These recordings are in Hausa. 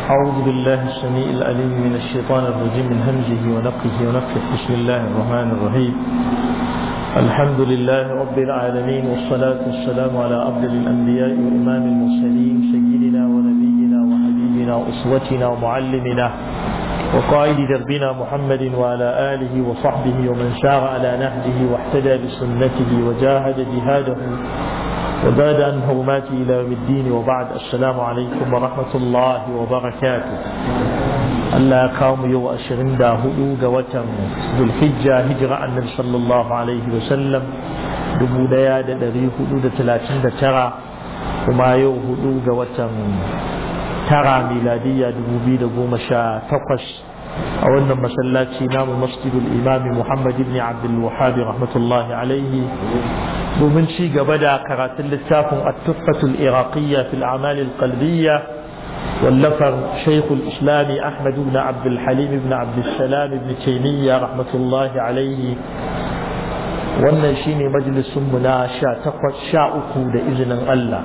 أعوذ بالله السميع العليم من الشيطان الرجيم من همزه ونفخه ونفخه بسم الله الرحمن الرحيم الحمد لله رب العالمين والصلاة والسلام على أفضل الأنبياء وإمام المرسلين سيدنا ونبينا وحبيبنا وأسوتنا ومعلمنا وقائد دربنا محمد وعلى آله وصحبه ومن سار على نهجه واحتدى بسنته وجاهد جهاده وزاد عن حرماته إلى يوم الدين وبعد السلام عليكم ورحمة الله وبركاته Allah ya kawo mu yau ashirin da hudu ga watan Zulhijja hijira annabi sallallahu alaihi wa sallam dubu daya da dari hudu da talatin da tara kuma yau hudu ga watan tara miladiyya dubu biyu da goma sha takwas a wannan masallaci namu masjidul imami Muhammad ibn Abdul Wahhab rahmatullahi alaihi domin ci gaba da karatun littafin at-tuhfatul iraqiyya fil a'mal al-qalbiyya واللفر شيخ الإسلام أحمد بن عبد الحليم بن عبد السلام بن تيمية رحمة الله عليه wannan shine majalisunmu na sha takwas sha uku da izinin Allah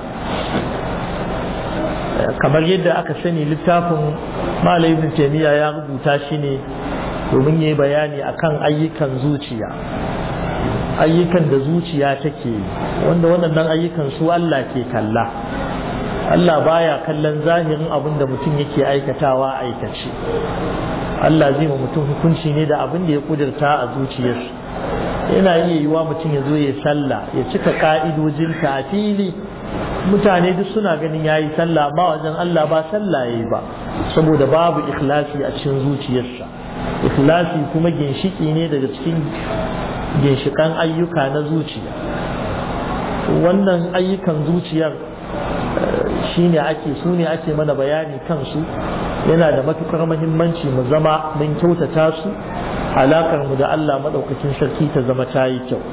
kamar yadda aka sani littafin Malam Ibn Taymiyyah ya rubuta shi ne domin yi bayani akan ayyukan zuciya ayyukan da zuciya take wanda waɗannan ayyukan su Allah ke kalla Allah baya kallon zahirin abin da mutum yake aikatawa aikace Allah zai ma mutum hukunci ne da abin da ya kudurta a zuciyarsa yana iya yiwa mutum ya zo ya sallah ya cika ka'idojinta a fili mutane duk suna ganin ya yi sallah ba wajen Allah ba sallah ya yi ba saboda babu ikhlasi a cikin zuciyarsa ikhlasi kuma ginshiki ne daga cikin ginshikan ayyuka na zuciya wannan ayyukan zuciyar shine ake su ne ake mana bayani kansu yana da matukar mahimmanci mu zama mun kyautata su alakar mu da Allah madaukakin sarki ta zama ta yi kyau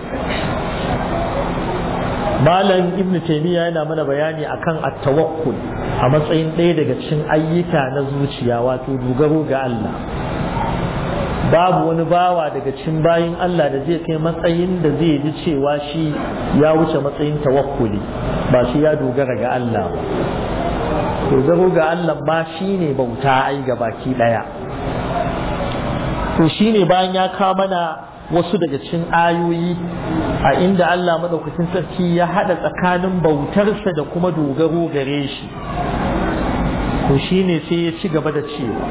malam ibn taymiya yana mana bayani akan at-tawakkul a matsayin ɗaya daga cikin ayyuka na zuciya wato dogaro ga Allah babu wani bawa daga cikin bayin Allah da zai kai matsayin da zai ji cewa shi ya wuce matsayin tawakkuli ba shi ya dogara ga Allah ba dogaro ga Allah ma shi ne bauta ai ga baki ɗaya to shi ne bayan ya kawo mana wasu daga cikin ayoyi a inda Allah maɗaukacin sarki ya haɗa tsakanin bautarsa da kuma dogaro gare shi to shi ne sai ya ci gaba da cewa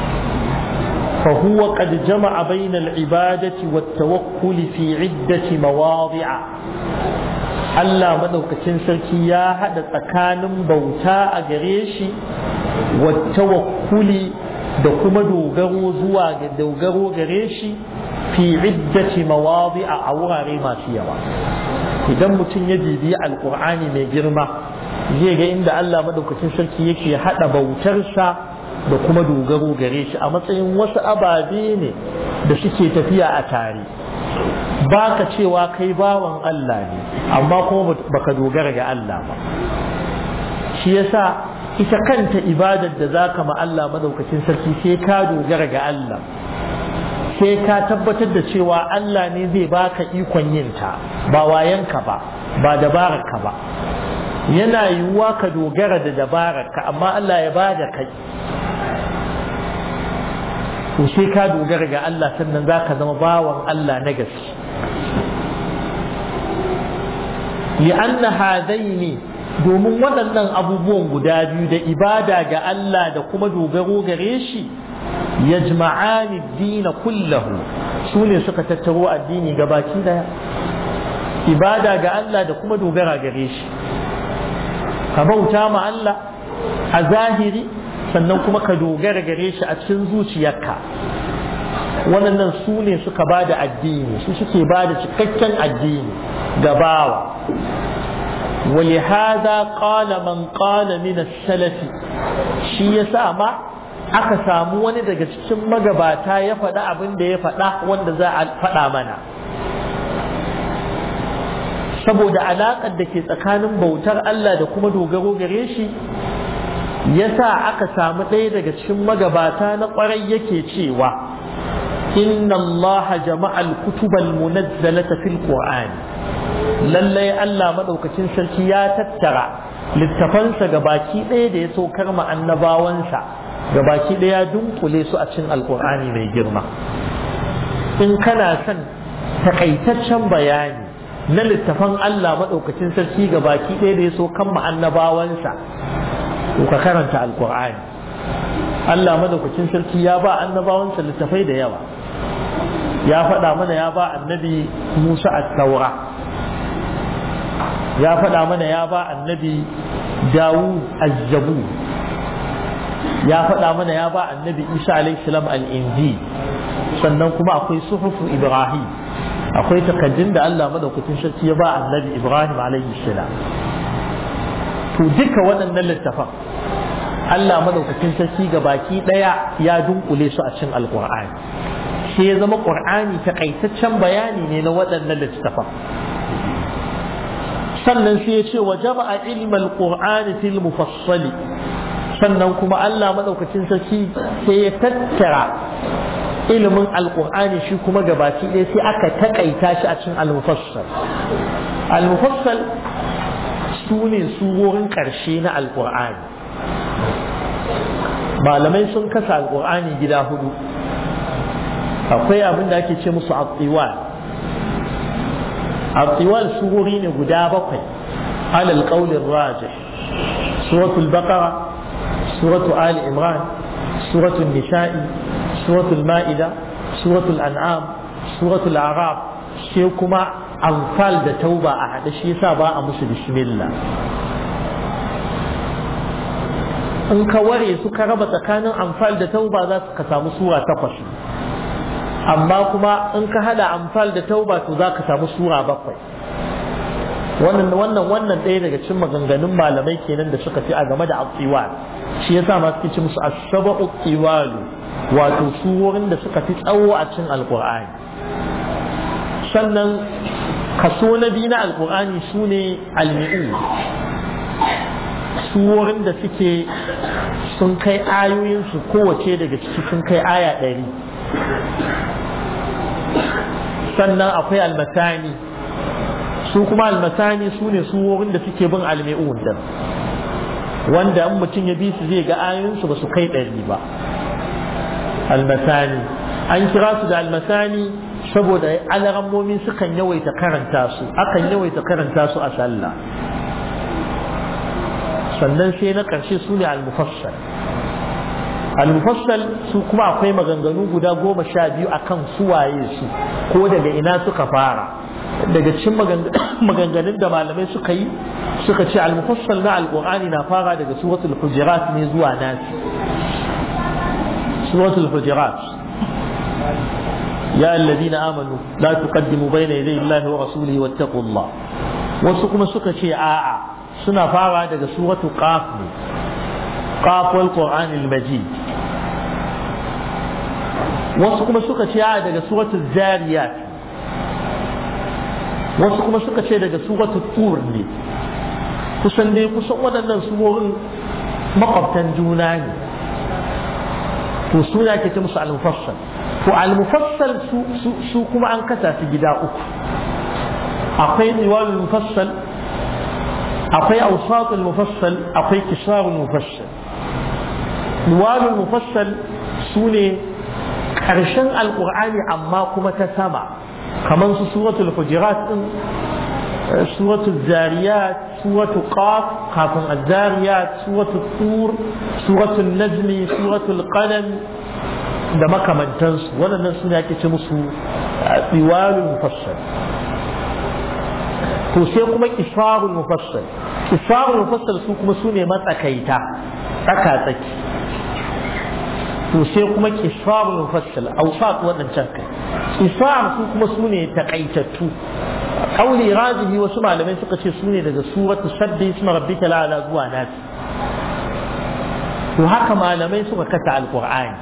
فهو قد جمع بين العبادة والتوكل في عدة مواضع Allah madaukakin sarki ya haɗa tsakanin bauta a gare shi wa tawakkuli da kuma dogaro zuwa ga dogaro gare shi fi iddati mawadi'a a wurare masu yawa idan mutum ya bibiyi alkur'ani mai girma zai ga inda Allah madaukakin sarki yake haɗa bautarsa da kuma dogaro gare shi a matsayin wasu ababe ne da suke tafiya a tare ba ka cewa kai bawan Allah ne amma kuma baka dogara ga Allah ba shi yasa ita kanta ibadar da zaka ma Allah madaukakin sarki sai ka dogara ga Allah sai ka tabbatar da cewa Allah ne zai baka ikon yin ta ba wayanka ba ba dabararka ba yana yiwuwa ka dogara da dabararka amma Allah ya bada kai to sai ka dogara ga Allah sannan za ka zama bawan Allah na gaske li'anna hadaini domin waɗannan abubuwan guda biyu da ibada ga Allah da kuma dogaro gare shi yajma'ani dina kullahu su ne suka tattaro addini gabaki daya ibada ga Allah da kuma dogara gare shi ka bauta ma Allah a zahiri sannan kuma ka dogara gare shi a cikin zuciyarka waɗannan su ne suka ba da addini su suke ba da cikakken addini ga bawa ولهذا قال من قال من السلف shi yasa ma aka samu wani daga cikin magabata ya faɗa abin da ya faɗa wanda za a faɗa mana saboda alaƙar da ke tsakanin bautar Allah da kuma dogaro gare shi yasa aka samu ɗaya daga cikin magabata na ƙwarai yake cewa inna Allah jama'al kutubal munazzalata fil qur'an lallai Allah madaukakin sarki ya tattara littafansa ga baki ɗaya da ya saukar ma annabawansa gabaki ɗaya dunkule su a cikin alkur'ani mai girma in kana son takaitaccen bayani na littafan Allah maɗaukacin sarki ga baki ɗaya da ya so kan annabawansa to ka karanta alkur'ani Allah maɗaukacin sarki ya ba annabawansa littafai da yawa ya faɗa mana ya ba annabi Musa at-Taura ya faɗa mana ya ba annabi Dawud az-Zabur ya faɗa mana ya ba annabi Isa alaihi salam al-Injil sannan kuma akwai suhufu Ibrahim akwai takaddun da Allah madaukakin sarki ya ba annabi Ibrahim alaihi salam to duka waɗannan littafan Allah madaukakin sarki ga baki ɗaya ya dunkule su a cikin alkur'ani sai ya zama qur'ani takaitaccen bayani ne na waɗannan littafan sannan sai ya ce wa jama'a ilmal qur'ani fil mufassali sannan kuma Allah madaukakin sarki sai ya tattara ilimin alkur'ani shi kuma gabaki ɗaya sai aka takaita shi a cikin al-mufassal al-mufassal su ne surorin ƙarshe na alkur'ani malamai sun kasa alkur'ani gida hudu akwai abin da ake ce musu abtiwal abtiwal surori ne guda bakwai alal qaulin rajih suratul baqara suratul ali imran suratul nisa'i suratul ma'ida suratul an'am suratul arab sai kuma amfal da tauba a haɗe shi yasa ba a musu bismillah in ka ware su ka raba tsakanin amfal da tauba za ka samu sura takwas amma kuma in ka hada amfal da tauba to za ka samu sura bakwai wannan wannan wannan ɗaya daga cikin maganganun malamai kenan da suka fi a game da atiwal shi yasa ma suke ci musu as-sab'u tiwalu wato surorin da suka fi tsawo a cikin alqur'ani sannan kaso na biyu na alqur'ani sune al-mi'u surorin da suke sun kai ayoyinsu kowace daga ciki sun kai aya ɗari sannan akwai almasani su kuma almasani su ne surorin da suke bin almi'un din wanda in mutum ya bi su zai ga ayoyinsu ba su kai ɗari ba almasani an kira su da almasani saboda alarammomi sukan yawaita karanta su akan yawaita karanta su a sallah sannan sai na ƙarshe su ne al-mufassal al-mufassal su kuma akwai maganganu guda goma sha biyu akan suwaye su ko daga ina suka fara daga cikin maganganun da malamai suka yi suka ce al-mufassal na al-qur'ani na fara daga suratul hujurat ne zuwa nasi suratul hujurat ya alladhina amanu la tuqaddimu bayna yaday Allahi wa rasulihi wattaqullah wasu kuma suka ce a'a suna fara daga suratu qaf ne qaf wal qur'an al majid wasu kuma suka ce a daga suratu zariyat wasu kuma suka ce daga suratu tur ne kusan dai kusan waɗannan surorin makwabtan juna ne to suna ke ta musu al-mufassal to al-mufassal su kuma an kasa su gida uku akwai niwalul mufassal akwai awsatul mufassal akwai kisarul mufassal nuwalul mufassal su ne ƙarshen alƙur'ani amma kuma ta sama kamar su suratul hujurat din suratul zariyat suratul qaf kafin az-zariyat suratul tur suratul najmi suratul qalam da makamantansu waɗannan suna ake ce musu tsiwalul mufassal to sai kuma kisarul mufassal kisarul mufassal su kuma su ne matsakaita tsaka tsaki to sai kuma kisarul mufassal awsat wadancan kai kisar su kuma su ne takaitattu kauli rajihi wasu malamai suka ce su ne daga suratu sabbi isma rabbika la'ala zuwa nasi to haka malamai suka kasa alqur'ani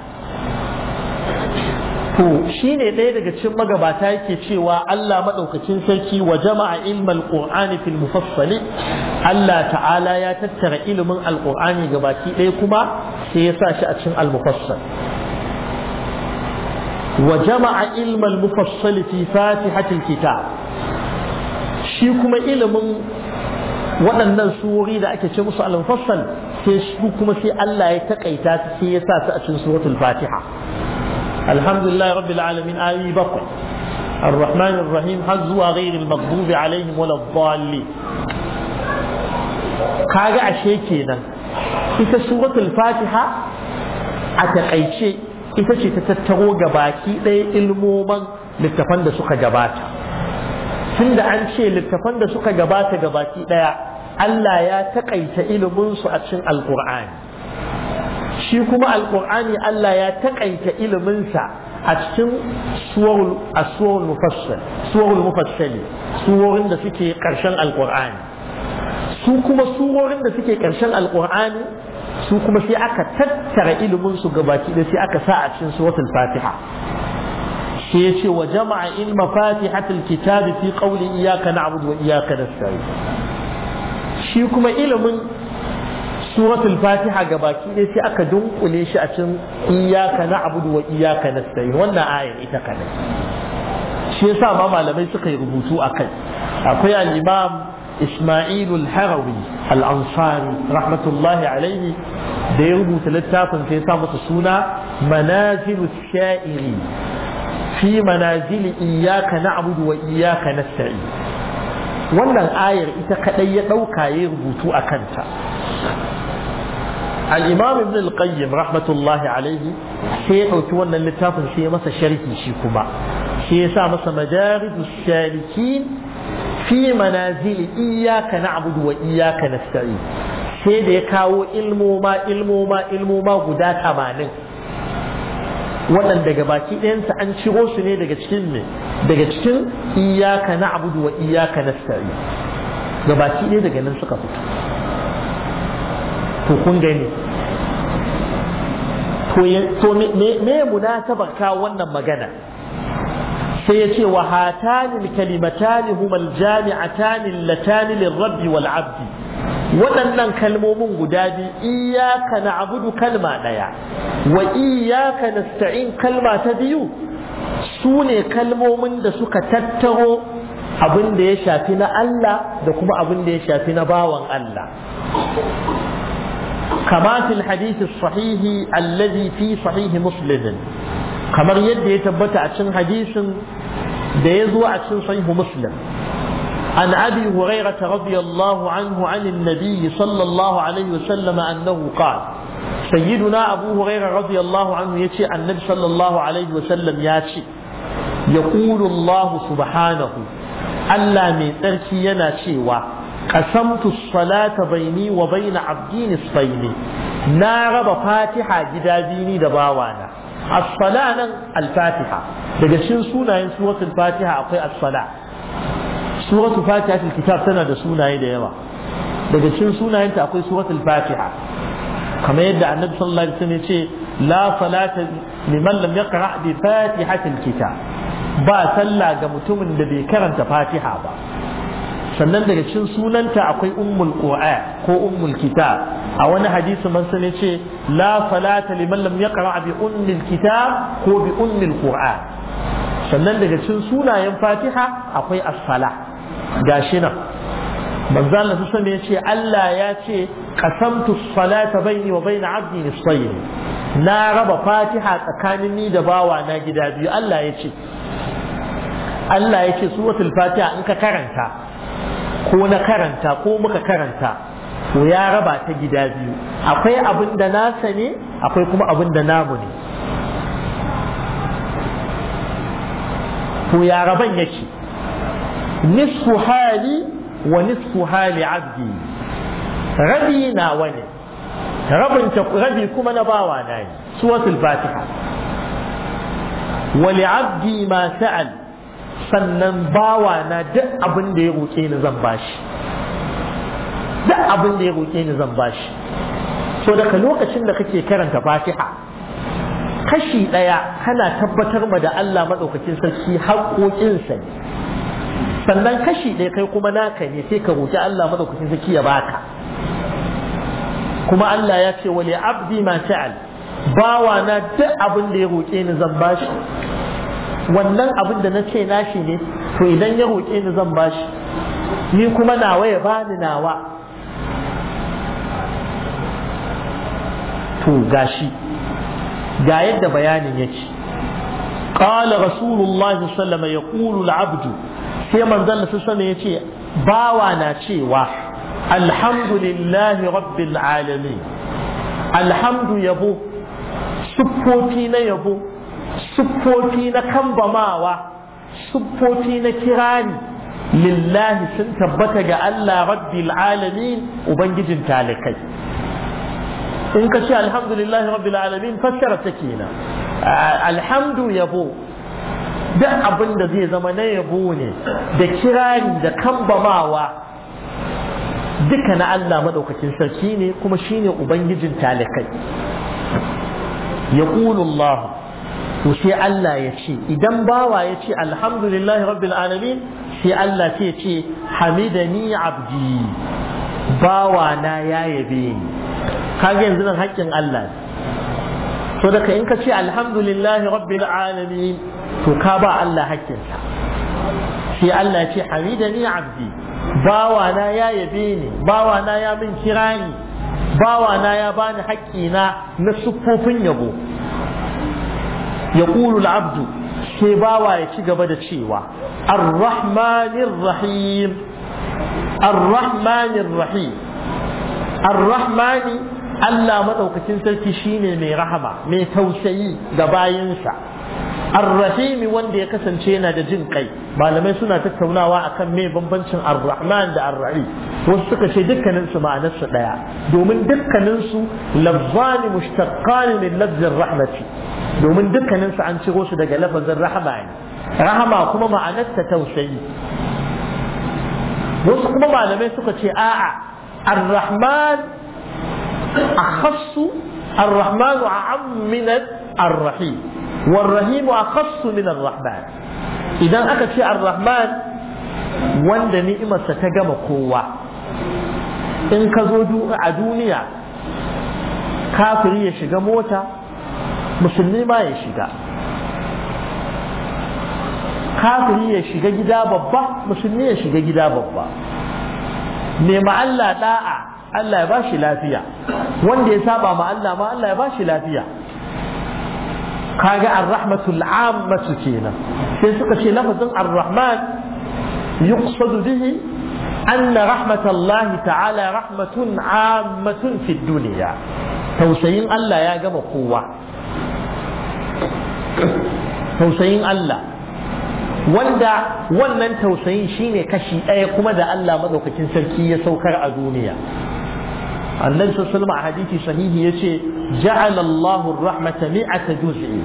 to shi ne ɗaya daga cikin magabata yake cewa Allah maɗaukacin sarki wa jama'a ilmal qur'ani fil mufassali Allah ta'ala ya tattara ilimin alqur'ani gabaki ɗaya kuma sai ya sa shi a cikin al-mufassal wa jama'a ilmal mufassali fi fatihatil kitab shi kuma ilimin waɗannan surori da ake ce musu al-mufassal sai su kuma sai Allah ya takaita su sai ya sa su a cikin suratul fatiha alhamdulillah rabbil alamin ayi bakwai الرحمن الرحيم حزوا غير المغضوب عليهم ولا الضالين kaga ashe kenan ita suratul fatiha a takaice ita ce ta tattaro gabaki ɗaya ilmoman littafan da suka gabata tunda an ce littafan da suka gabata gabaki ɗaya Allah ya takaita iliminsu a cikin alkur'ani shi kuma alkur'ani Allah ya takaita iliminsa a cikin suwarul mufassal suwarul mufassali suworin da suke ƙarshen alkur'ani su kuma surorin da suke ƙarshen alkur'ani su kuma sai aka tattara ilimin su gabaki da sai aka sa a cikin suratul fatiha sai ya ce wa jama'a ilma fatihatul kitabi fi qawli iyyaka na'budu wa iyyaka nasta'in shi kuma ilimin suratul fatiha gabaki ɗaya sai aka dunkule shi a cikin iyyaka na'budu wa iyyaka nasta'in wannan ayar ita kadai shi yasa ma malamai suka yi rubutu akai akwai al-imam إسماعيل الحروي الأنصاري رحمة الله عليه da ya rubuta littafin sai sa masa suna manazilu sha'iri fi manazili iyaka na'budu wa iyaka nasta'in wannan ayar ita kadai ya dauka ya rubutu a kanta al-imam ibn al-qayyim rahmatullahi alaihi sai ya dauki wannan littafin sai ya masa sharhi shi kuma sai ya sa masa madarijus salikin fi manazili iyaka na'budu wa iyaka nasta'in sai da ya kawo ilmoma ilmoma ilmoma guda tamanin waɗanda daga baki ɗayansa an ciro su ne daga cikin ne daga cikin iyaka na'budu wa iyaka nasta'in ga baki ɗaya daga nan suka fito to kun gani to me munasabar kawo wannan magana sai ya ce wa hatani kalimatani huma aljami'atani allatani lirabbi wal abdi waɗannan kalmomin guda biyu iyaka na'budu kalma ɗaya wa iyaka nasta'in kalma ta biyu su ne kalmomin da suka tattaro abin da ya shafi na Allah da kuma abin da ya shafi na bawan Allah كما في الحديث الصحيح الذي في صحيح مسلم kamar yadda ya tabbata a cikin hadisin da ya zo a cikin sahihu muslim an abi hurairah radiyallahu anhu an annabi sallallahu alaihi wasallam annahu qala sayyiduna abu hurairah radiyallahu anhu yace annabi sallallahu alaihi wasallam ya ce yaqulu allah subhanahu Allah mai tsarki yana cewa qasamtu salata baini wa baina abdi nisfaini na raba fatiha gida biyu da bawana as-sala nan al-fatiha daga cikin sunayen suratul fatiha akwai as-sala suratul fatiha kitab tana da sunaye da yawa daga cikin sunayenta akwai suratul fatiha kamar yadda annabi sallallahu alaihi wasallam ya ce la salata liman lam yaqra bi fatihatil kitab ba sallah ga mutumin da bai karanta fatiha ba sannan daga cikin sunanta akwai ummul qur'an ko ummul kitab a wani hadisi man sani ce la salata liman lam yaqra bi ummil kitab ko bi ummil qur'an sannan daga cikin sunayen fatiha akwai as-sala gashi nan manzo Allah su ya ce Allah ya ce qasamtu salata baini wa baina abdi nisfayn na raba fatiha tsakanin ni da bawa na gida biyu Allah ya ce Allah ya ce suratul fatiha in ka karanta ko na karanta ko muka karanta to ya raba ta gida biyu akwai abin da nasa ne akwai kuma abin da namu ne to ya raban yake nisfu hali wa nisfu hali abdi rabi na wani rabin rabi kuma na bawa na ne suratul fatiha wa li abdi ma sa'al sannan bawa na duk abin da ya roƙe ni zan bashi duk abin da ya roƙe ni zan bashi so daga lokacin da kake karanta fatiha kashi ɗaya kana tabbatar ma da Allah maɗaukakin sarki haƙoƙinsa ne sannan kashi ɗaya kai kuma naka ne sai ka roƙi Allah maɗaukakin sarki ya baka kuma Allah ya ce wali abdi ma ta'al bawa na duk abin da ya roƙe ni zan bashi wannan abin da na ce nashi ne to idan ya roƙe ni zan bashi ni kuma nawa ya bani nawa to gashi ga yadda bayanin yake قال رسول الله صلى الله عليه وسلم يقول العبد sai manzon Allah sama ya ce bawa na cewa alhamdulillahi rabbil alamin alhamdu yabo siffofi na yabo siffofi na kambamawa siffofi na kirani lillahi sun tabbata ga Allah rabbil alamin ubangijin talikai in ka ce alhamdulillahi rabbil alamin fassara ta kenan alhamdu yabo duk abin da zai zama na yabo ne da kirari da kambamawa duka na Allah maɗaukakin sarki ne kuma shine ubangijin talikai ya Allah to sai Allah ya ce idan bawa ya ce alhamdulillahi rabbil alamin sai Allah ce ce hamidani abdi bawa na ya yabe ni kaga yanzu nan haƙƙin Allah ne so daga in ka ce alhamdulillahi rabbil alamin to ka ba Allah hakkinsa sai Allah ya ce hamidani abdi bawana ya yabe ni bawana ya min kirani bawana ya bani haƙƙina na siffofin yabo ya abdu sai bawa ya ci gaba da cewa ar-rahmanir rahim ar-rahmanir rahim ar-rahmani Allah maɗaukacin sarki shine mai rahama mai tausayi ga bayinsa arrahimi wanda ya kasance yana da jin kai malamai suna tattaunawa akan me bambancin arrahman da arrahi wasu suka ce dukkanin su ma'anar su daya domin dukkanin su lafzani mushtaqqan min lafzin rahmati domin dukkanin su an ciro su daga lafazin rahama ne rahama kuma ma'anar ta tausayi wasu kuma malamai suka ce a'a arrahman akhassu الرحمن أعم من الرحيم والرحيم أخص من الرحمن إذا أكد شيء الرحمن wanda ni'imarsa ta gama kowa in ka zo a duniya kafiri ya shiga mota musulmi ma ya shiga kafiri ya shiga gida babba musulmi ya shiga gida babba nema Allah da'a Allah ya bashi lafiya wanda ya saba ma Allah ma Allah ya bashi lafiya kaga ar-rahmatul ammatu kenan sai suka ce lafazin ar-rahman yuqsadu bihi anna rahmatallahi ta'ala rahmatun ammatun fi dunya tausayin Allah ya gama kowa tausayin Allah wanda wannan tausayin shine kashi ɗaya kuma da Allah madaukakin sarki ya saukar a duniya annabi sallallahu alaihi hadisi sahihi yace ja'ala Allahu ar-rahmata mi'ata juz'i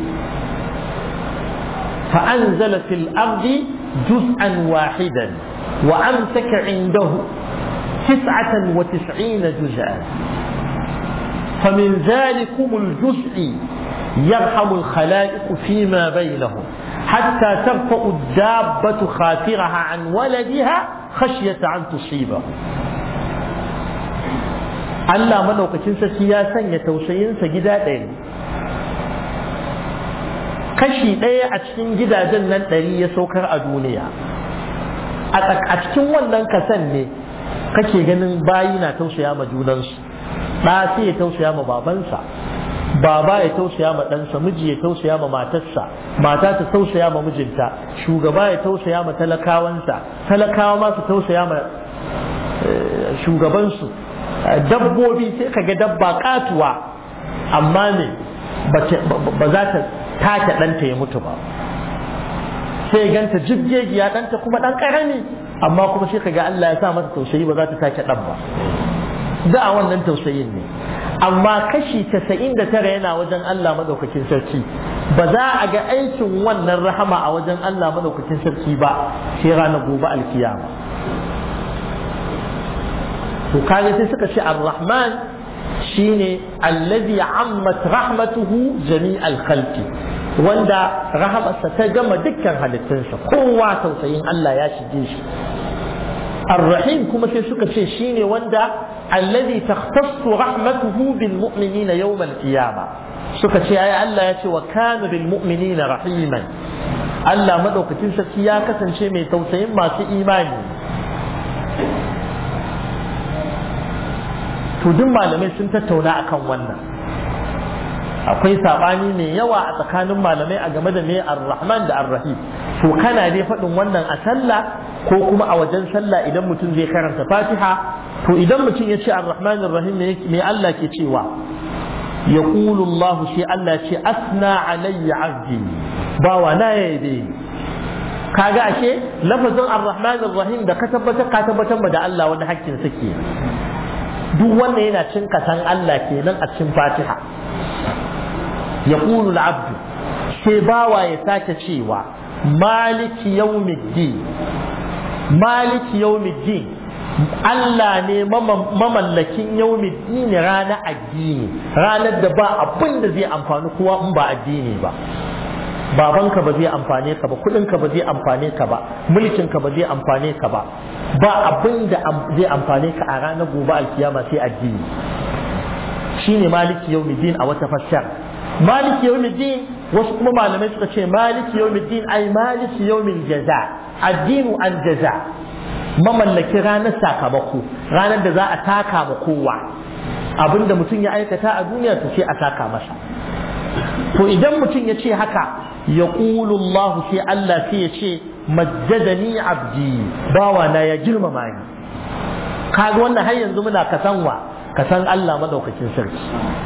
فأنزل في الأرض جزءا واحدا وأمسك عنده تسعة وتسعين جزءا فمن ذلكم الجزء يرحم الخلائق فيما بينهم حتى ترفع الدابة خاطرها عن ولدها خشية أن تصيبه Allah madaukakin sarki ya sanya tausayinsa gida ɗaya kashi ɗaya a cikin gidajen nan ɗari ya saukar a duniya a cikin wannan kasan ne kake ganin bayi na tausaya ma junansu ɗa sai ya tausaya ma babansa baba ya tausaya ma ɗansa miji ya tausaya ma matarsa mata ta tausaya ma mijinta shugaba ya tausaya ma talakawansa talakawa ma su tausaya ma shugabansu dabbobi sai ka ga dabba katuwa amma ne ba za ta take ɗanta ya mutu ba sai ganta jibgegiya ɗanta kuma ɗan ƙarami amma kuma sai ka ga Allah ya sa mata tausayi ba za ta take ɗan ba da a wannan tausayin ne amma kashi casa'in da tara yana wajen Allah madaukakin sarki ba za a ga aikin wannan rahama a wajen Allah madaukakin sarki ba sai ranar gobe alkiyama to kage sai suka ce ar-rahman shine allazi ammat rahmatuhu jami'al khalqi wanda rahamarsa ta gama dukkan halittunsa kowa tausayin Allah ya shige shi ar-rahim kuma sai suka ce shine wanda allazi takhtassu rahmatuhu bil mu'minina yawm al-qiyamah suka ce ai Allah ya ce wa kana bil mu'minina rahiman Allah madaukakin sarki ya kasance mai tausayin masu imani to duk malamai sun tattauna akan wannan akwai sabani mai yawa a tsakanin malamai a game da me ar-rahman da ar-rahim to kana dai faɗin wannan a sallah ko kuma a wajen sallah idan mutum zai karanta fatiha to idan mutum ya ce ar-rahman ar-rahim me Allah ke cewa yaqulu Allah shi Allah ce asna alayya abdi bawa na yayi kaga ashe lafazin ar-rahman ar-rahim da ka tabbatar ka tabbatar da Allah wani hakkin sa ke duk wanda yana cin kasan Allah kenan a cikin Fatiha yaqulu al-abd sai bawa ya sake cewa maliki yawmiddin maliki yawmiddin Allah ne mamallakin yawmiddin ranar addini ranar da ba abin da zai amfani kowa in ba addini ba babanka ba zai amfane ka ba kudinka ba zai amfane ka ba mulkinka ba zai amfane ka ba ba abin da zai amfane ka a ranar gobe alkiyama sai addini shine maliki yawmiddin a wata fassar maliki yawmiddin wasu kuma malamai suka ce maliki yawmiddin ai maliki yawmin jaza addinu an jaza mamallaki ranar sakamako ranar da za a taka ma kowa abinda mutum ya aikata a duniya to sai a taka masa to idan mutum ya ce haka ya Allah sai Allah sai ya ce majjadani abdi bawa na ya girmama ni kaga wannan har yanzu muna kasanwa kasan Allah madaukakin sarki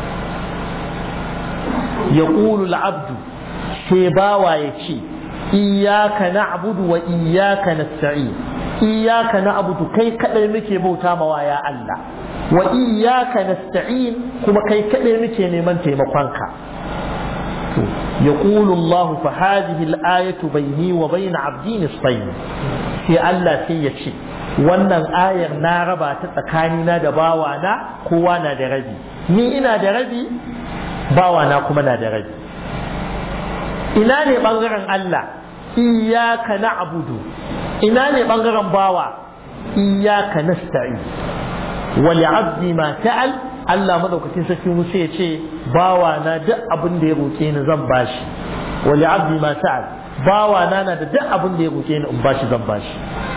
ya abdu sai bawa ya ce iyaka na'budu wa iyaka nasta'in iyaka na'budu kai kadai muke bauta mawa ya Allah wa iyaka nasta'in kuma kai kadai muke neman taimakonka يقول الله فهذه الآية بيني وبين عبدي نصفين في الله سيتشي wannan ayar na raba ta tsakanina da bawana kowa na da rabi ni ina da rabi bawana kuma na da rabi ina ne bangaren Allah iyaka na'budu ina ne bangaren bawa iyaka nasta'in wa li'abdi ma ta'al Allah madaukakin sarki musu ya ce bawa na duk abin da ya roke ni zan bashi wa li'abdi ma ta'al bawa na na da duk abin da ya roke ni in bashi zan bashi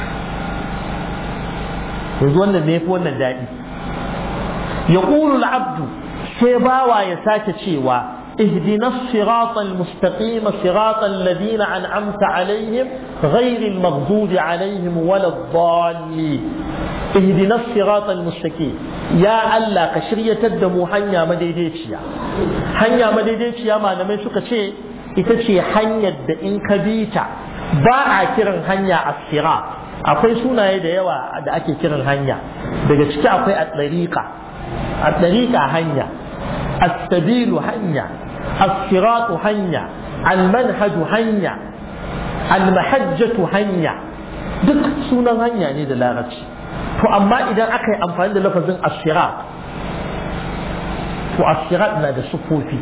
yanzu wannan ne fi wannan daɗi yaqulu al-abdu sai bawa ya sake cewa اهدنا الصراط المستقيم صراط الذين أنعمت عليهم غير المغضوب عليهم ولا الضالين اهدنا الصراط المستقيم يا الله كشرية الدمو حنيا مديديتيا حنيا مديديتيا ما نمي سوكا شيء itace hanyar da in ka bi ta ba a kiran hanya a sirat akwai sunaye da yawa da ake kiran hanya daga ciki akwai at-tariqa at-tariqa hanya as-sabilu hanya الصراط هنيا المنهج هنيا المحجة هنيا duk sunan hanya ne da larabci to amma idan aka yi amfani da lafazin asirat to asirat na da sufofi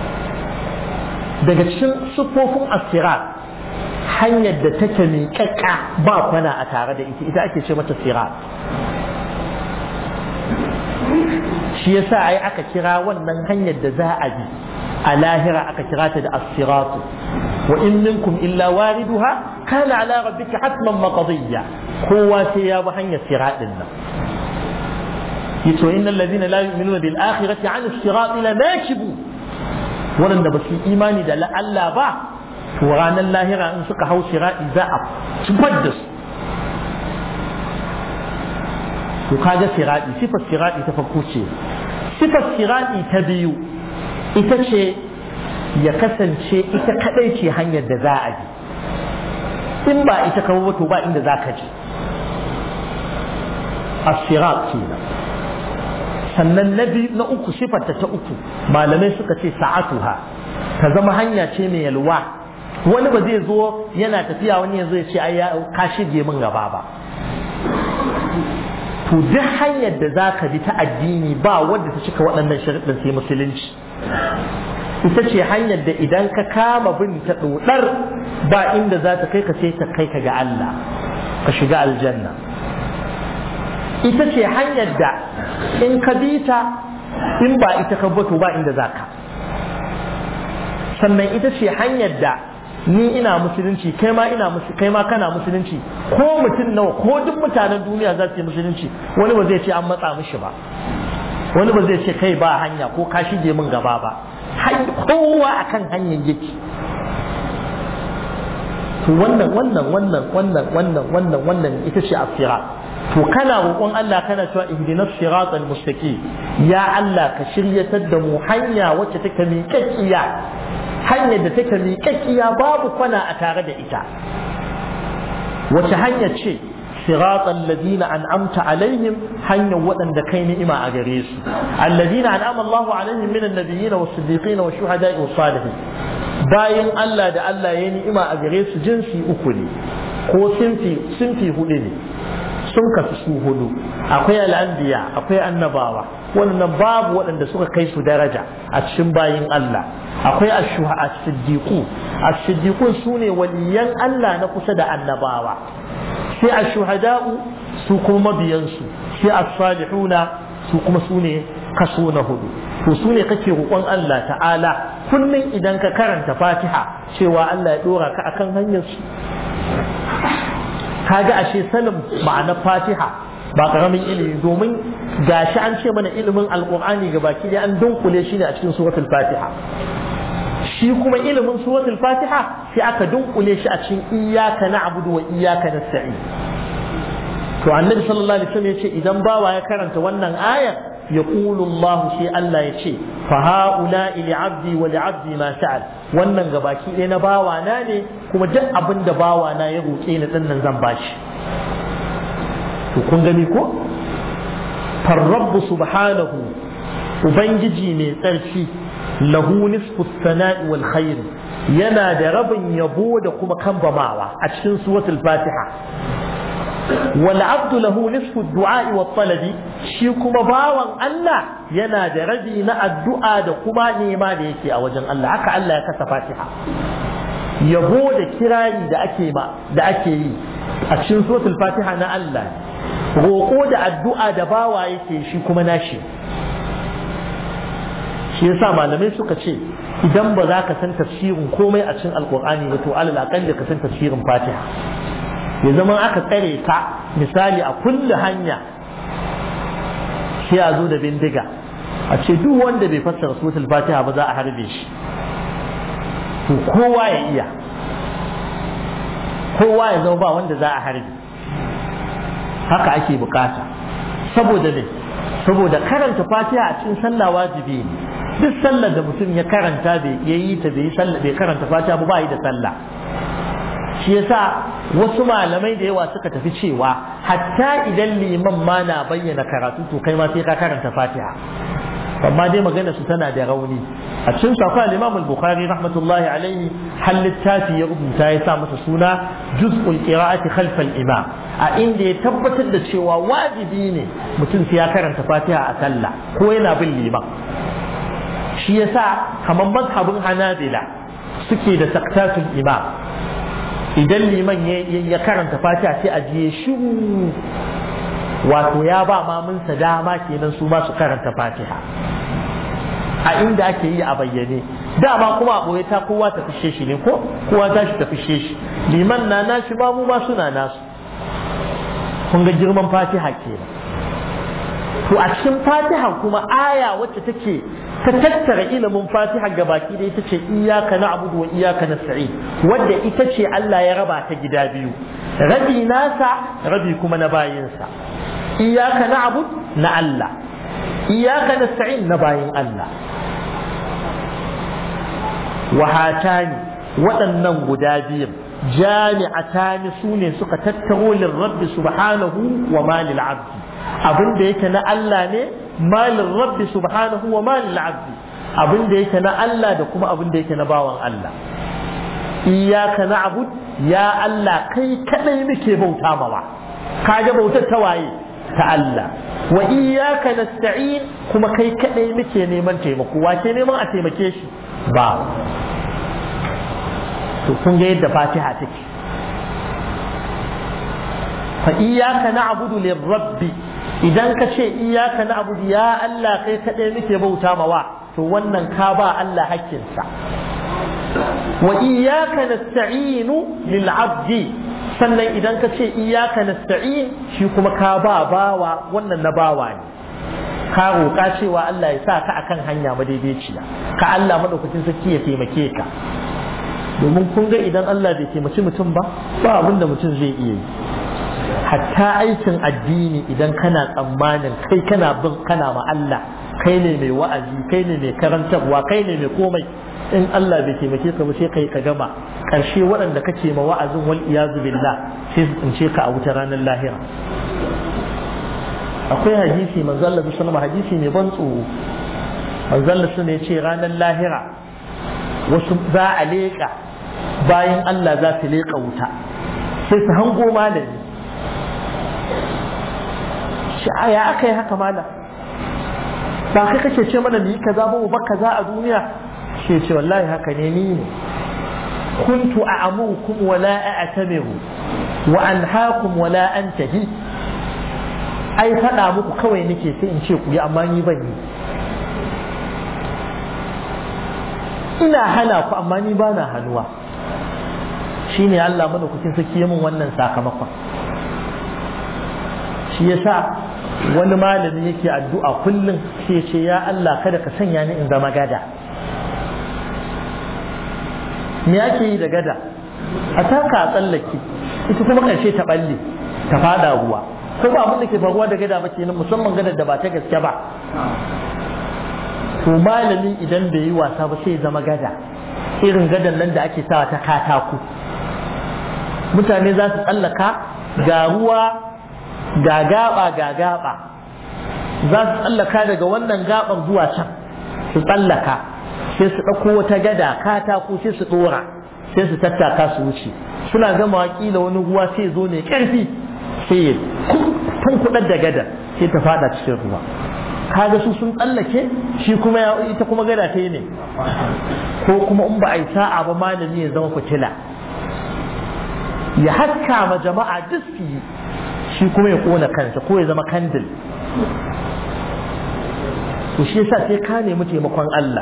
daga cikin sufofin asirat hanyar da take miƙaƙƙa ba kwana a tare da ita ita ake ce mata sirat shi yasa ai aka kira wannan hanyar da za a bi a lahira aka kira ta da as-siratu wa in minkum illa wariduha kana ala rabbika hatman maqdiya kowa sai ya bi hanyar siratin nan yato innal ladina la yu'minuna bil akhirati 'an as-sirat la nakibu wanda ba su imani da Allah ba to ranar lahira in suka hau sirati za a zubar da su to kaga sirati sifar sirati ta farko ce sifar sirati ta biyu ita ce ya kasance ita kadai ce hanyar da za a bi in ba ita kawo to ba inda za ka je asirat ce sannan na biyu na uku sifarta ta uku malamai suka ce sa'atuha ta zama hanya ce mai yalwa wani ba zai zo yana tafiya wani yanzu ya ce ai ka shige min gaba ba to duk hanyar da za ka bi ta addini ba wadda ta cika waɗannan sharuɗin sai musulunci ita ce hanyar da idan ka kama bin ta ɗoɗar ba inda za ta kai ka sai ta kai ka ga Allah ka shiga aljanna ita ce hanyar da in ka bi ta in ba ita ka bato ba inda za ka sannan ita ce hanyar da ni ina musulunci kai ma ina kai ma kana musulunci ko mutum nawa ko duk mutanen duniya za su yi musulunci wani ba zai ce an matsa mishi ba wani ba zai ce kai ba hanya ko ka shige min gaba ba har kowa akan hanyar yake to wannan wannan wannan wannan wannan wannan wannan ita ce asira to kana roƙon Allah kana cewa ihdinas siratal mustaqim ya Allah ka shiryatar da mu hanya wacce take miƙaƙiya hanyar da take miƙaƙiya babu kwana a tare da ita wace hanya ce siratal ladina an'amta alaihim hanyar waɗanda kai ni'ima a gare su alladina an'ama Allahu alaihim minan nabiyyin was siddiqin was shuhada'i was salihin bayan Allah da Allah ya ni'ima a gare su jinsi uku ne ko sinfi sinfi hudu ne sun kasu su hudu akwai al'anbiya akwai annabawa wannan babu waɗanda suka kai su daraja a cikin bayin Allah akwai ashuha as-siddiqu as-siddiqun sune waliyan Allah na kusa da annabawa sai ashuhada'u su kuma mabiyansu sai as-salihuna su kuma sune kaso na hudu to su ne kake roƙon Allah ta'ala kullum idan ka karanta fatiha cewa Allah ya ɗora ka akan hanyar su kaga ashe sanin ma'anar fatiha ba karamin ilimi domin gashi an ce mana ilimin alƙur'ani ga baki dai an dunkule shi ne a cikin suratul fatiha shi kuma ilimin suratul fatiha sai aka dunkule shi a cikin iyyaka na'budu wa iyyaka nasta'in to annabi sallallahu alaihi wasallam ya ce idan bawa ya karanta wannan ayar يقول الله شيء الله يشي فهؤلاء لعبدي ولعبدي ما سأل wannan gabaki ɗaya na bawana ne kuma duk abin da bawana ya roƙe ni ɗin nan zan bashi to kun gani ko farrabbu subhanahu ubangiji mai tsarki lahu nisfu sana'i wal khair yana da rabin yabo da kuma kambamawa a cikin suratul fatiha والعبد له نصف الدعاء والطلب shi kuma bawan Allah yana da rabi na addu'a da kuma nema da yake a wajen Allah haka Allah ya kasa Fatiha yabo da kirari da ake ma da ake yi a cikin suratul Fatiha na Allah roƙo da addu'a da bawa yake shi kuma nashi shi yasa malamai suka ce idan ba za ka san tafsirin komai a cikin alkur'ani ba to alal aqalli ka san tafsirin Fatiha ya zama aka tsare ka misali a kulle hanya sai a zo da bindiga a ce duk wanda bai fassara suratul fatiha ba za a harbe shi to kowa ya iya kowa ya zama ba wanda za a harbe haka ake bukata saboda ne saboda karanta fatiha a cikin sallah wajibi ne duk sallar da mutum ya karanta bai yi ta bai karanta fatiha ba ba yi da sallah shi yasa wasu malamai da yawa suka tafi cewa hatta idan liman ma na bayyana karatu to kai ma sai ka karanta fatiha amma dai magana su tana da rauni a cikin safa al-imam al-bukhari rahmatullahi alaihi hal littafi ya rubuta ya sa masa suna juz'ul qira'ati khalf al-imam a inda ya tabbatar da cewa wajibi ne mutum sai ya karanta fatiha a sallah ko yana bin liman shi yasa kamar mazhabin hanabila suke da saktatul imam idan liman ya karanta fatiha sai a jiye shiru wato ya ba mamunsa dama kenan su ma su karanta fatiha a inda ake yi a bayyane dama kuma a ɓoye ta kowa ta fishe shi ne ko kowa ta shi ta fishe shi liman na nashi ba mu ma suna nasu kun ga girman fatiha kenan to a cikin fatiha kuma aya wacce take ta tattara ilimin fatiha ga baki da ita ce iyaka na abudu wa iyaka na sa'i wadda ita ce Allah ya raba ta gida biyu rabi nasa rabi kuma na bayinsa iyaka na abud na Allah iyaka na sa'i na bayin Allah wahatani waɗannan guda biyun jami'atani su ne suka tattaro lirrabbi subhanahu wa malil abdi abin da yake na Allah ne malin rabbi subhanahu wa malin abdi abin da yake na Allah da kuma abin da yake na bawan Allah iyaka na'bud ya Allah kai kadai muke bauta mawa kaga bautar ta waye ta Allah wa iyaka nasta'in kuma kai kadai muke neman taimako wace neman a taimake shi ba to kun ga yadda Fatiha take fa iyaka na'budu lirabbi idan ka ce iyaka na abu ya Allah kai kaɗai muke bauta mawa to wannan ka ba Allah hakkinsa wa iyaka nasta'inu lil abdi sannan idan ka ce iyaka nasta'in shi kuma ka ba bawa wannan na bawa ne ka roƙa cewa Allah ya sa ka akan hanya madaidaiciya ka Allah madaukakin sarki ya taimake ka domin kun ga idan Allah bai taimaki mutum ba ba abin da mutum zai iya yi hatta aikin addini idan kana tsammanin kai kana bin kana ma Allah kai ne mai wa'azi kai ne mai karantarwa kai ne mai komai in Allah bai taimake ka ba sai kai ka gama karshe waɗanda kake ma wa'azin wal iyazu billah sai su tsince ka a wuta ranar lahira akwai hadisi manzo Allah sallallahu hadisi mai ban tsoro manzo Allah ya ce ranar lahira wasu za a leƙa bayan Allah za su leƙa wuta sai su hango malami shi ya aka yi haka malam ba kai kake ce mana ni kaza ba ba kaza a duniya shi ce wallahi haka ne ni ne kuntu a'amukum wa la a'tamiru wa anhaakum wa la antahi ai faɗa muku kawai nake sai in ce ku yi amma ni ban yi ina hana ku amma ni ba na hannuwa shine Allah madaukakin sarki ya min wannan sakamakon shi yasa wani malami yake addu'a kullum sai ya ce ya Allah kada ka sanya ni in zama gada me ake yi da gada a taka a tsallake ita kuma karshe ta balle ta fada ruwa ko ba abin da ke faruwa da gada ba kenan musamman gadar da ba ta gaske ba to malami idan bai yi wasa ba sai zama gada irin gadan nan da ake sawa ta katako mutane za su tsallaka ga ruwa ga gaba ga gaba za su tsallaka daga wannan gaban zuwa can su tsallaka sai su ɗauko wata gada katako sai su ɗora sai su tattaka su wuce suna gama kila wani ruwa sai zo ne ƙarfi sai ya kuɗar da gada sai ta fada cikin ruwa kaga su sun tsallake shi kuma ita kuma gada ta yi ne ko kuma in ba a yi sa'a ba malami ya zama fitila ya haska ma jama'a duk su yi shi kuma ya kona kansa ko ya zama kandil to shi yasa sai ka nemi taimakon Allah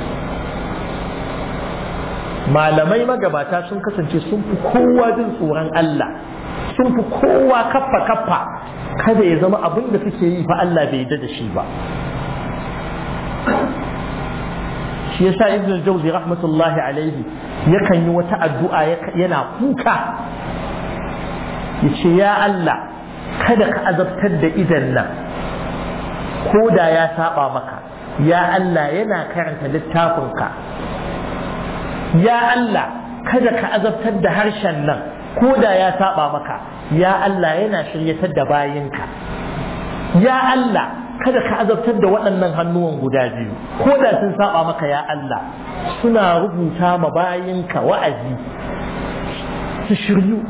malamai magabata sun kasance sun fi kowa jin tsoron Allah sun fi kowa kaffa kaffa kada ya zama abin da suke yi fa Allah bai yarda da shi ba shi yasa ibn al-jawzi rahmatullahi alaihi yakan yi wata addu'a yana kuka yace ya Allah kada ka azabtar da idan nan ko da ya saba maka ya Allah yana karanta littafinka ya Allah kada ka azabtar da harshen nan ko da ya saba maka ya Allah yana shiryatar da bayinka ya Allah kada ka azabtar da waɗannan hannuwan guda biyu ko da sun saba maka ya Allah suna rubuta ma bayinka wa'azi su shiryu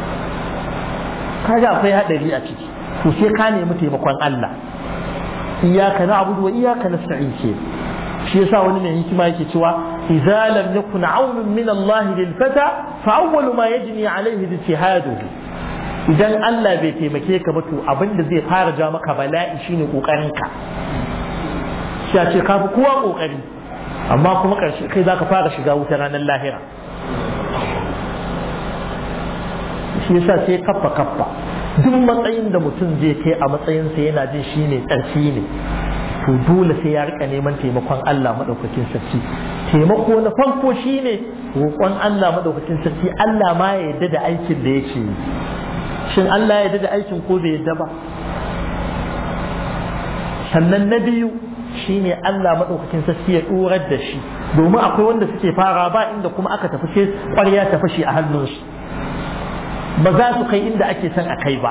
kaga akwai haɗari a ciki to sai ka nemi taimakon Allah iyaka na'budu wa iyaka nasta'in ke shi yasa wani mai hikima yake cewa idza lam yakun aunun min Allah lil fata fa awwalu ma yajni alayhi ijtihaduhu idan Allah bai taimake ka ba to abinda zai fara ja maka bala'i shine kokarin ka shi ce ka fi kowa kokari amma kuma karshe kai zaka fara shiga wuta ranar lahira shi yasa sai kaffa kaffa duk matsayin da mutum zai kai a matsayinsa yana jin shi ne tsarki ne to dole sai ya rika neman taimakon Allah madaukakin sarki taimako na farko shine roƙon Allah madaukakin sarki Allah ma ya yarda da aikin da yake yi shin Allah ya yarda da aikin ko bai yarda ba sannan na biyu shine Allah madaukakin sarki ya dorar da shi domin akwai wanda suke fara ba inda kuma aka tafi sai ƙwarya ta fashe a hannunsu ba za su kai inda ake son a kai ba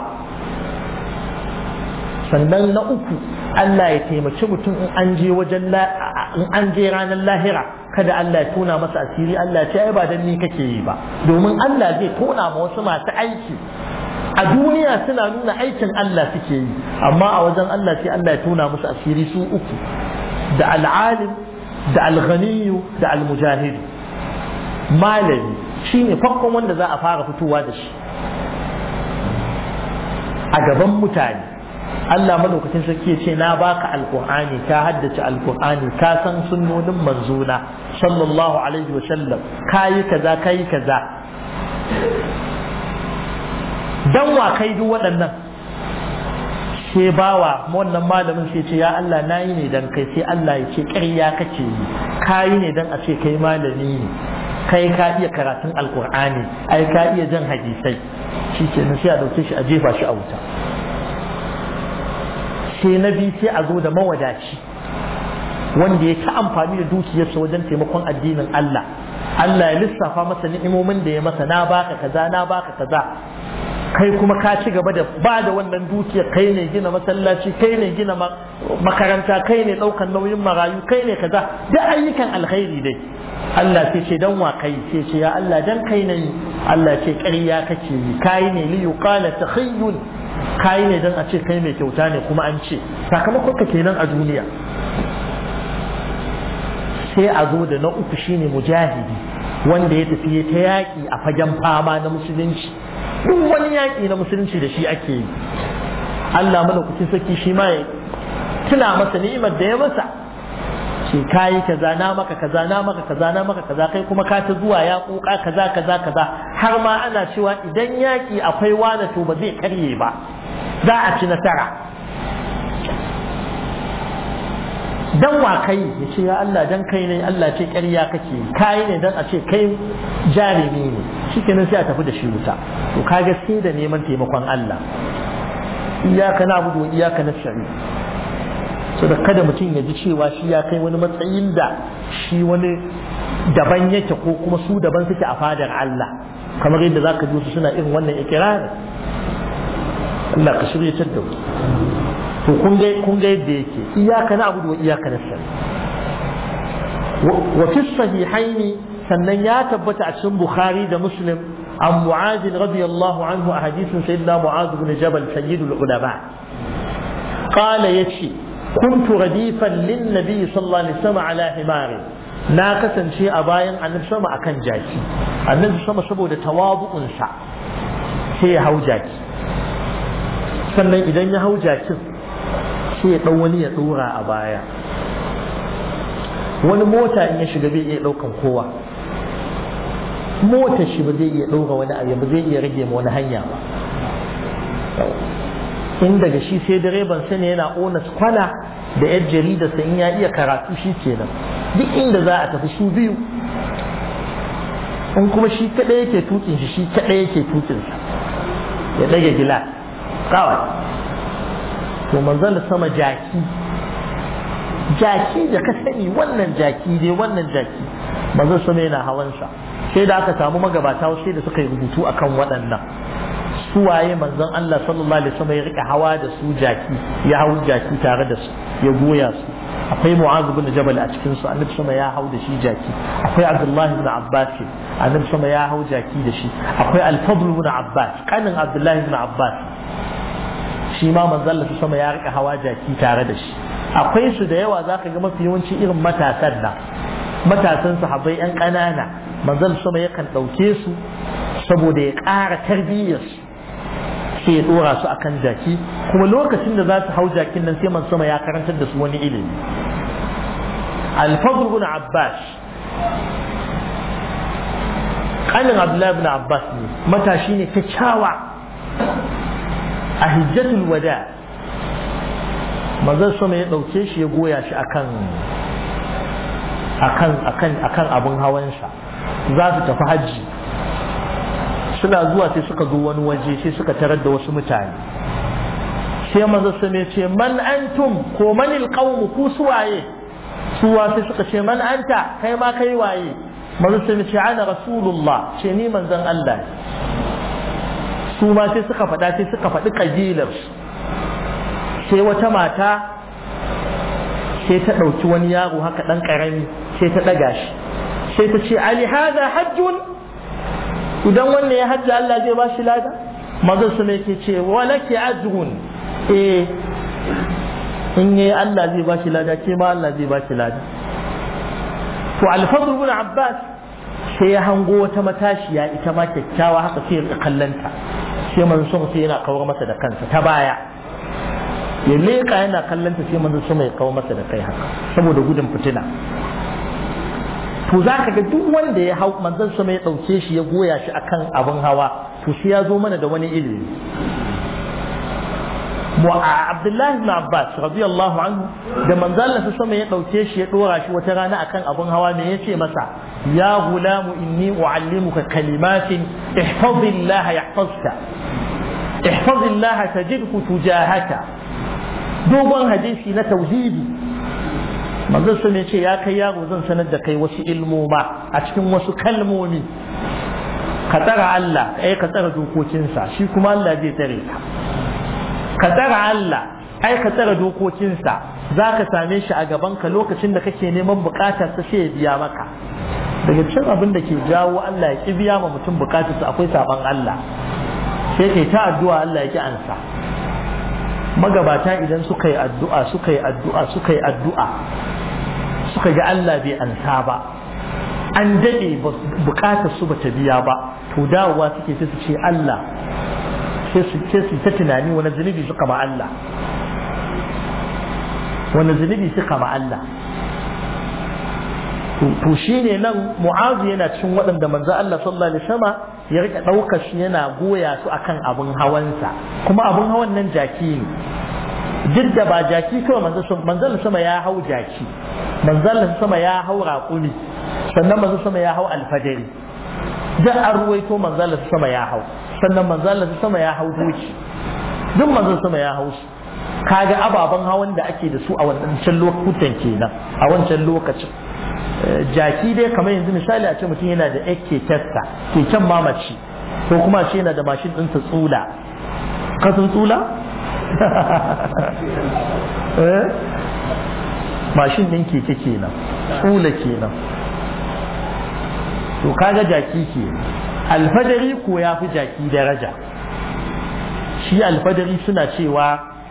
sannan na uku Allah ya taimaki mutum in an je wajen in an je ranar lahira kada Allah ya tona masa asiri Allah ya ce ai ba dan ni kake yi ba domin Allah zai tona ma wasu masu aiki a duniya suna nuna aikin Allah suke yi amma a wajen Allah sai Allah ya tona musu asiri su uku da al'alim da al-ghaniyu da al-mujahid malami shine farkon wanda za a fara fitowa da shi a gaban mutane Allah madaukakin sarki ya ce na baka alkur'ani ka haddace alkur'ani ka san sunnonin manzona sallallahu alaihi wa sallam kayi kaza kayi kaza dan wa kai duk waɗannan sai bawa wannan malamin sai ce ya Allah na yi ne dan kai sai Allah ya ce ƙarya kake yi ka yi ne dan a ce kai malami ne kai ka iya karatun alkur'ani ai ka iya jan hadisai shi ke sai a dauke shi a jefa shi a wuta sai na biyu sai a zo da mawadaci wanda ya ta amfani da dukiyarsa wajen taimakon addinin Allah Allah ya lissafa masa ni'imomin da ya masa na baka kaza na baka kaza kai kuma ka ci gaba da ba da wannan dukiyar kai ne gina masallaci kai ne gina makaranta kai ne ɗaukan nauyin marayu kai ne kaza duk ayyukan alkhairi dai Allah sai ce dan wa kai sai ce ya Allah dan kai ne Allah ce ƙarya kake yi kai ne li yuqala takhayyun kai ne dan a ce kai mai kyauta ne kuma an ce sakamakon ka kenan a duniya sai a zo da na uku shine mujahidi wanda ya tafi ta yaƙi a fagen fama na musulunci duk wani yaƙi na musulunci da shi ake yi Allah malaukakin sarki shi ma ya tuna masa ni'imar da ya masa ce kayi kaza na maka kaza na maka kaza na maka kaza kai kuma ka ta zuwa ya kuka kaza kaza kaza har ma ana cewa idan yaƙi akwai wani to ba zai karye ba za a ci nasara dan wa kai ya ce ya Allah dan kai ne Allah ce ƙarya kake kai ne dan a ce kai jarumi ne shikenan sai a tafi da shi wuta to kaga sai da neman taimakon Allah iyaka na budu iyaka na shari so da kada mutum ya ji cewa shi ya kai wani matsayin da shi wani daban yake ko kuma su daban suke a fadar Allah kamar yadda zaka ji su suna irin wannan ikirarin Allah ka shirye da mu to kun ga kun ga yadda yake iyaka na abudu wa iyaka na sani wa fi sahihaini sannan ya tabbata a cikin bukhari da muslim an mu'az radiyallahu anhu a hadisin sayyidina mu'az ibn jabal sayyidul ulama qala yace kuntu radifan lin nabi sallallahu alaihi wasallam ala himari na kasance a bayan annabi sama akan jaki annabi sama saboda tawabu'unsa sai ya hau jaki sannan idan ya hau jakin sai ya ɗau wani ya ɗora a baya wani mota in ya shiga bai iya ɗaukan kowa motar shi ba zai iya ɗaura wani abu ba zai iya rage ma wani hanya ba in daga shi sai direban sani yana ona kwana da yar jarida sai in ya iya karatu shi kenan duk inda za a tafi su biyu in kuma shi kaɗai yake tukin shi shi kaɗai yake tukinsa ya ɗage gilas kawai to manzon sama jaki jaki da ka sani wannan jaki dai wannan jaki manzon sama yana hawansa sai da aka samu magabata sai da suka yi rubutu akan waɗannan suwaye manzon Allah sallallahu alaihi wasallam ya rika hawa da su jaki ya hau jaki tare da su ya goya su akwai mu'az ibn jabal a cikin su annabi sama ya hau da shi jaki akwai abdullah ibn abbas annabi sama ya hau jaki da shi akwai al-fadl ibn abbas kanin abdullah ibn abbas shi ma manzon Allah sama ya rika hawa jaki tare da shi akwai su da yawa zaka ga mafi yawanci irin matasan nan matasan sahabbai yan ƙanana manzon sama yakan ɗauke su saboda ya ƙara tarbiyyarsu sai ya dora su akan jaki kuma lokacin da za su hau jakin nan sai man sama ya karantar da su wani ilimi alfadl ibn abbas kanin abdullahi ibn abbas ne matashi ne kyakkyawa a hijjatul wada manzon sama ya dauke shi ya goya shi akan akan akan akan abun hawansa za su tafi hajji suna zuwa sai suka zo wani waje sai suka tarar da wasu mutane sai manzo su ne ce man antum ko manil qawm ku suwaye suwa sai suka ce man anta kai ma kai waye manzo su ne ce ana rasulullah ce ni manzon Allah su ma sai suka faɗa sai suka faɗi kabilar sai wata mata sai ta ɗauki wani yaro haka ɗan ƙarami sai ta ɗaga shi sai ta ce ali hada hajjun idan wannan ya hajji Allah zai ba shi lada mazan su ne ke ce walake ajrun eh in yi Allah zai ba shi lada ke ma Allah zai ba shi lada to alfadl ibn abbas sai ya hango wata matashiya ita ma kyakkyawa haka sai ya kallanta sai manzon sama sai yana kawar masa da kansa ta baya ya leka yana kallanta sai manzon sama ya kawar masa da kai haka saboda gudun fitina to za ka ga duk wanda ya hau manzon sama ya ɗauke shi ya goya shi akan abin hawa to shi ya zo mana da wani ilimi Abdullahi ibn Abbas radiyallahu anhu da manzo Allah sama ya dauke shi ya dora shi wata rana akan abun hawa me yace masa ya gulamu inni uallimuka kalimatin ihfazillah yahfazka ihfazillah tajidhu tujahaka dogon hadisi na tauhidi manzo sama ya ce ya kai yaro zan sanar da kai wasu ilmoma a cikin wasu kalmomi ka tsara Allah eh ka tsara dokokinsa shi kuma Allah zai tsare ka ka tsara Allah ai ka tsara dokokinsa za ka same shi a gabanka lokacin da kake neman bukatar sa sai ya biya maka daga cikin abin da ke jawo Allah ya ki biya ma mutum bukatar sa akwai saban Allah sai kai ta addu'a Allah ya ki ansa magabata idan suka yi addu'a suka yi addu'a suka yi addu'a suka ga Allah bai ansa ba an daɗe bukatar su bata biya ba to dawowa suke sai su ce Allah sai su ta tunani wani zunubi suka ma Allah wani zunubi suka ma Allah to shi ne nan mu'azu yana cikin waɗanda manzo Allah sallallahu alaihi wasallam ya rika ɗaukar shi yana goya su akan abin hawansa kuma abin hawan nan jaki ne duk da ba jaki kawai manzo sama ya hau jaki manzo sama ya hau raƙumi sannan manzo sama ya hau alfadari da an ruwaito manzo sama ya hau sannan manzo sama ya hau doki duk manzo sama ya hau su kaga ababen hawan da ake da su a wancan lokutan kenan a wancan lokacin jaki dai kamar yanzu misali a ce mutum yana da ake testa keken mamaci ko kuma shi yana da mashin ɗinsa tsula kasan tsula mashin ɗin keke kenan tsula kenan to kaga jaki ke alfadari ko ya fi jaki daraja shi alfadari suna cewa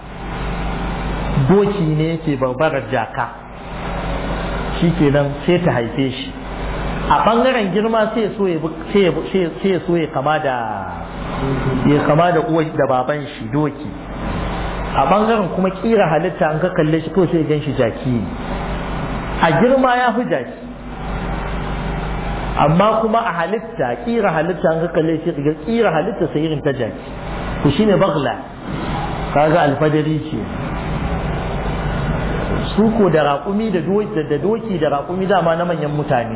doki ne yake barbarar jaka shi kenan sai ta haife shi a ɓangaren girma sai ya so ya kama da ya kama da uwa da baban shi doki a ɓangaren kuma ƙira halitta an ka kalle shi kawai sai gan shi jaki ne a girma ya fi jaki amma kuma a halitta ƙira halitta an ka kalle shi ga ƙira halitta sai irin ta jaki to shine bagla kaga alfadari ce suko da raƙumi da doki da raƙumi dama na manyan mutane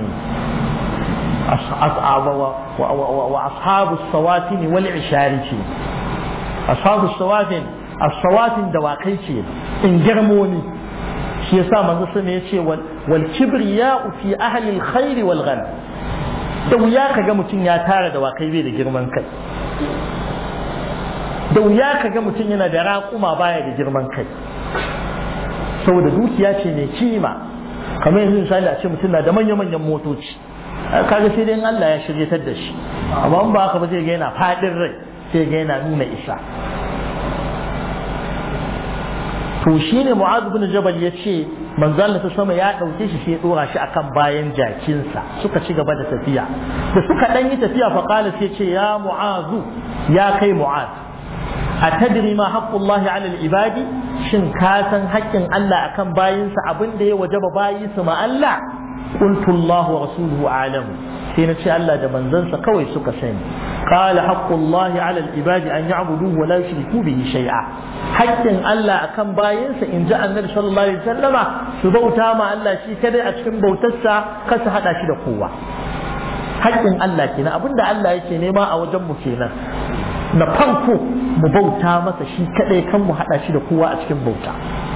wa ashabu sawatin wal ishari ce ashabu sawatin as-sawatin dawakai ce in girmoni shi yasa manzo sun ya ce wal kibriya fi ahli al-khair wal ghanam da wuya kaga mutum ya tara dawakai bai da girman kai da wuya kaga mutum yana da raƙuma baya da girman kai saboda dukiya ce mai kima kamar yanzu misali a ce mutum na da manya-manyan motoci kaga sai dai Allah ya shiryatar da shi amma in ba haka ba zai ga yana fadin rai sai ga yana nuna isa to shine Mu'adh bin Jabal ya ce manzo Allah ta sama ya dauke shi sai ya dora shi akan bayan jakinsa suka ci gaba da tafiya da suka dan yi tafiya fa qala sai ce ya Mu'adh ya kai Mu'adh atadri ma haqqullahi 'ala al-ibadi shin ka san haƙƙin Allah akan bayinsa abin da ya wajaba bayi su ma Allah qultu Allah wa rasuluhu a'lamu sai na ce Allah da manzansa kawai suka sani qala haqqullahi 'ala al-ibadi an ya'buduhu wa la yushriku bihi shay'a haƙƙin Allah akan bayinsa in ji annabi sallallahu alaihi wasallama su bauta ma Allah shi kadai a cikin bautarsa kar su hada shi da kowa haƙƙin Allah kenan abinda Allah yake nema a wajen mu kenan na farko mu bauta masa shi kadai kan mu hada shi da kowa a cikin bauta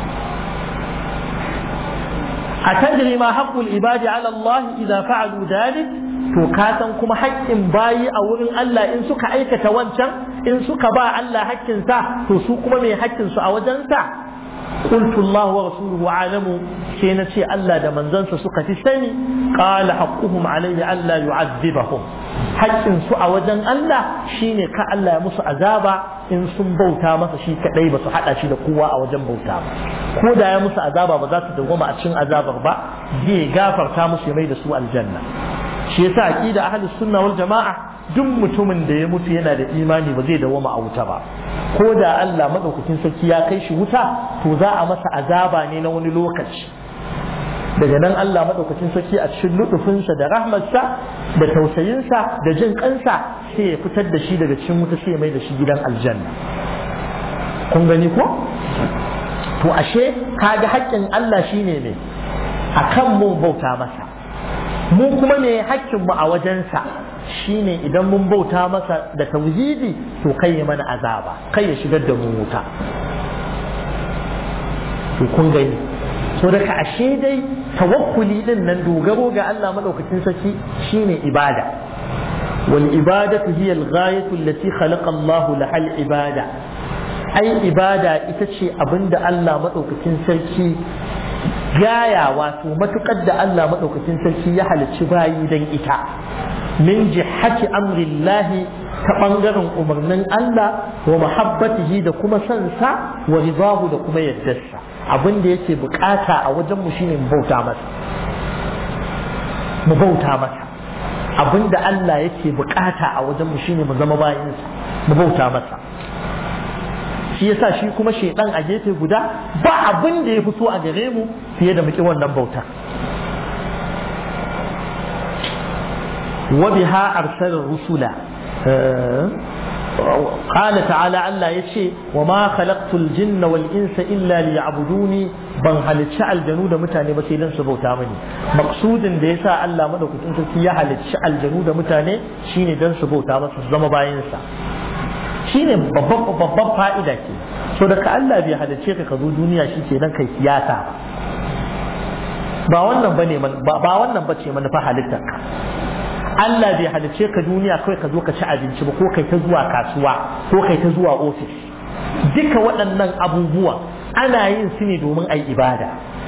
a tadri ma haqqul ibadi ala Allah idza fa'alu dhalik to ka san kuma haƙƙin bayi a wurin Allah in suka aikata wancan in suka ba Allah haƙƙin sa to su kuma mai haƙƙin su a wajen sa قلت الله ورسوله أعلم كينا شيء ألا دا من زنس سكة السني قال حقهم عليه ألا يعذبهم حق سوء وجن ألا شيني كألا يمس عذابا إن سن بوتا مسا شي كدai basu hada shi da kowa a wajen bauta ba ko da ya musu azaba ba za su dawoma a cikin azabar ba zai gafarta musu ya mai da su aljanna shi yasa aqida ahlus sunna wal jamaa duk mutumin da ya mutu yana da imani ba zai dawoma a wuta ba ko da Allah madaukakin sarki ya kai shi wuta to za a masa azaba ne na wani lokaci daga nan Allah madaukakin sarki a cikin lutufinsa da rahmarsa da tausayinsa da jin kansa sai ya fitar da shi daga cikin wuta sai ya mai da shi gidan aljanna kun gani ko to ashe kaga haƙƙin Allah shine ne akan mu bauta masa mu kuma ne haƙƙin mu a wajensa shine idan mun bauta masa da tauhidi to kai ya mana azaba kai ya shigar da mu wuta to kun gani so daga ashe dai tawakkuli din nan dogaro ga Allah madaukakin sarki shine ibada wal ibadatu hiya al ghayatu allati khalaqa Allah laha al ibada ai ibada ita ce abinda Allah madaukakin sarki gaya wato matukar da Allah madaukakin sarki ya halicci bayi dan ita min jihati amrillahi ta ɓangaren umarnin Allah wa mahabbatihi da kuma sansa wa ridahu da kuma yaddarsa abin da yake bukata a wajen mu shine mu bauta masa mu bauta masa abin da Allah yake bukata a wajen mu shine mu zama bayinsa mu bauta masa shi yasa shi kuma shaidan a gefe guda ba abin da ya fi so a gare mu fiye da muke wannan bautar وبها أرسل الرسل قال تعالى الله يشي وما خلقت الجن والإنس إلا ليعبدوني ban halicci aljanu da mutane ba sai dan su bauta mini maksudin da yasa Allah madaukakin sarki ya halicci aljanu da mutane shine dan su bauta masa su zama bayansa shine babban babban fa'ida ke so da ka Allah bai halicce ka ka zo duniya shi ke dan kai siyasa ba wannan bane ba wannan bace manufa halittar ka Allah bai halice ka duniya kawai ka zo ka ci abinci ba ko kai ta zuwa kasuwa ko kai ta zuwa ofis duka waɗannan abubuwa ana yin su ne domin ai ibada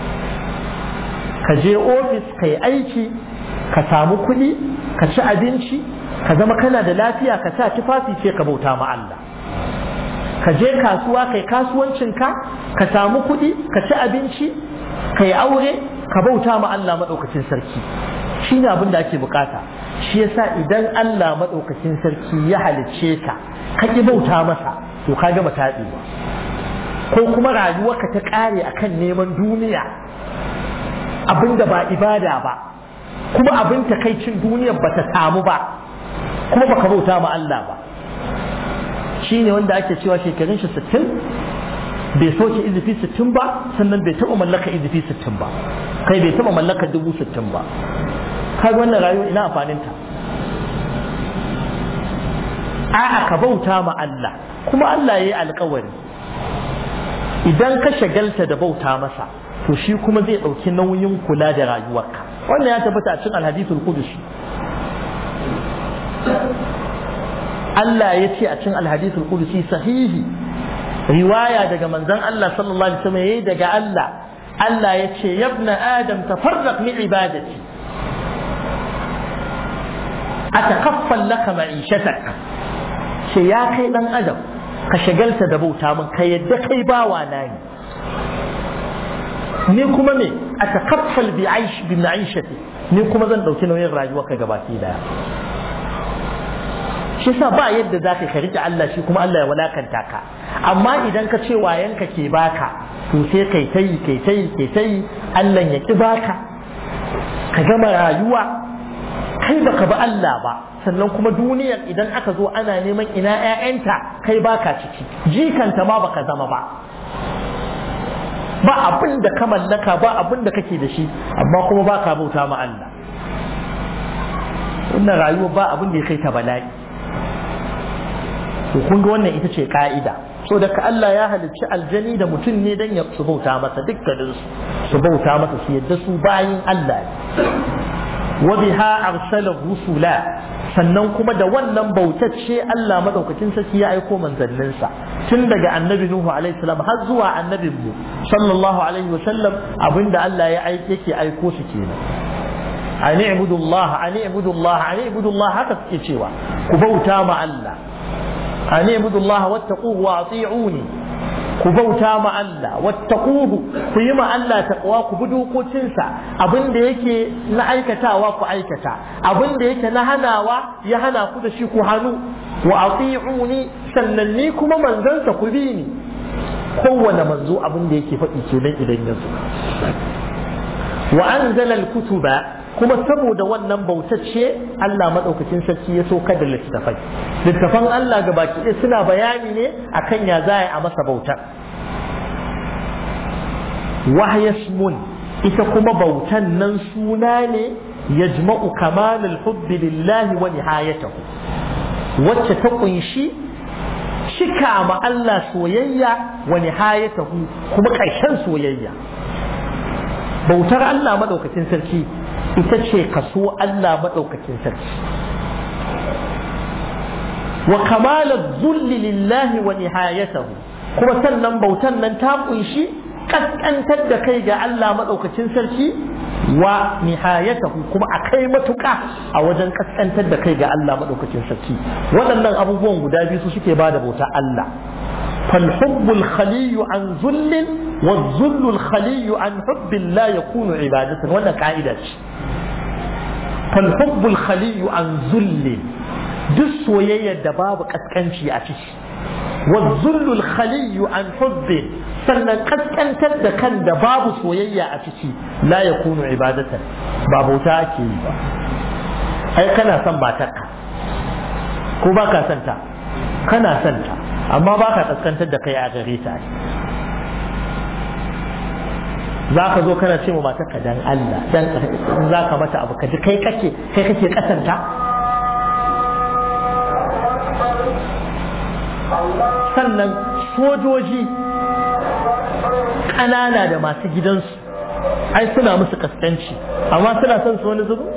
ka je ofis ka yi aiki ka samu kuɗi ka ci abinci ka zama kana da lafiya ka sa tufafi sai ka bauta ma Allah ka je kasuwa kai kasuwancinka ka samu kuɗi ka ci abinci ka yi aure ka bauta ma Allah maɗaukacin sarki shi ne abin da ake bukata shi yasa idan Allah maɗaukacin sarki ya halicce ka ka ƙi bauta masa to ka gama taɗewa ko kuma rayuwarka ta ƙare akan neman duniya abin da ba ibada ba kuma abin takaicin duniyar ba ta samu ba kuma baka bauta ma Allah ba shi ne wanda ake cewa shekarun shi sittin bai soke izifi sittin ba sannan bai taɓa mallaka izifi sittin ba kai bai taɓa mallaka dubu sittin ba kaga wannan rayuwa ina amfaninta a'a ka bauta ma Allah kuma Allah ya yi alkawari idan ka shagalta da bauta masa to shi kuma zai ɗauki nauyin kula da rayuwarka wannan ya tabbata a cikin alhadithul qudusi Allah ya ce a cikin alhadithul qudusi sahihi riwaya daga manzon Allah sallallahu alaihi wasallam yayi daga Allah Allah ya ce yabna adam tafarraq min ibadati atakaffal laka ma'ishatak ce ya kai dan adam ka shagalta da bauta min ka yadda kai bawa na ne ni kuma me atakaffal bi aish bi ma'ishati ni kuma zan dauki nauyin rayuwar ka gabaki daya shi sa ba yadda za ka rike Allah shi kuma Allah ya walakanta ka amma idan ka ce wayanka ke baka to sai kai tayi kai tayi kai tayi Allah ya ki baka ka gama rayuwa kai baka ba Allah ba sannan kuma duniyar idan aka zo ana neman ina ƴaƴanta kai baka ciki jikanta ma baka zama ba ba abin da ka mallaka ba abin da kake da shi amma kuma baka bauta ma Allah wannan rayuwa ba abin da ya kai ta bala'i to kun ga wannan ita ce ka'ida so da ka Allah ya halicci aljani da mutum ne dan ya su bauta masa dukkanin su bauta masa su yadda su bayin Allah ne wa biha arsala rusula sannan kuma da wannan bautacce Allah madaukakin sarki ya aiko manzanninsa tun daga annabi Nuhu alaihi salam har zuwa annabin mu sallallahu alaihi wa sallam abinda Allah ya aike yake aiko su kenan ani ibudullah ani ibudullah ani ibudullah haka suke cewa ku bauta ma Allah ani ibudullah wattaquhu wa ati'uni ku bauta ma Allah wattaquhu ku yi ma Allah taqwa ku bi dokokinsa abin da yake na aikatawa ku aikata abin da yake na hanawa ya hana ku da shi ku hannu wa ati'uni sannan ni kuma manzansa ku bi ni kowane manzo abin da yake faɗi kenan idan ya zo wa anzala al-kutuba kuma saboda wannan bautacce Allah madaukakin sarki ya sauka da littafai littafan Allah ga baki ɗaya suna bayani ne akan ya za a masa bautar wahyasmun ita kuma bautan nan suna ne yajma'u kamalul hubbi lillahi wa nihayatahu wacce ta kunshi cika ma Allah soyayya wa nihayatahu kuma ƙarshen soyayya bautar Allah madaukakin sarki ita ce kaso Allah madaukakin sarki wa kamalul zulli lillahi wa nihayatahu kuma sannan bautan nan ta kunshi kaskantar da kai ga Allah maɗaukacin sarki wa nihayatahu kuma a kai matuƙa a wajen kaskantar da kai ga Allah maɗaukacin sarki waɗannan abubuwan guda biyu su suke ba da bauta Allah فالحب الخلي عن ذل والذل الخلي عن حب لا يكون عبادة ولا قاعدة فالحب الخلي عن ذل duk soyayyar da babu kaskanci a ciki wazullul khaliyu an hubbi sannan kaskantar da kan da babu soyayya a ciki la yakunu ibadatan ba bauta ake yi ba ai kana son matarka ko ba ka son ta kana son ta amma ba ka kaskantar da kai a gare ta za ka zo kana ce ma matarka dan Allah dan za ka mata abu ka ji kai kake kai kake kasanta sannan sojoji ƙanana da masu gidansu ai suna musu kaskanci amma suna son su wani zubu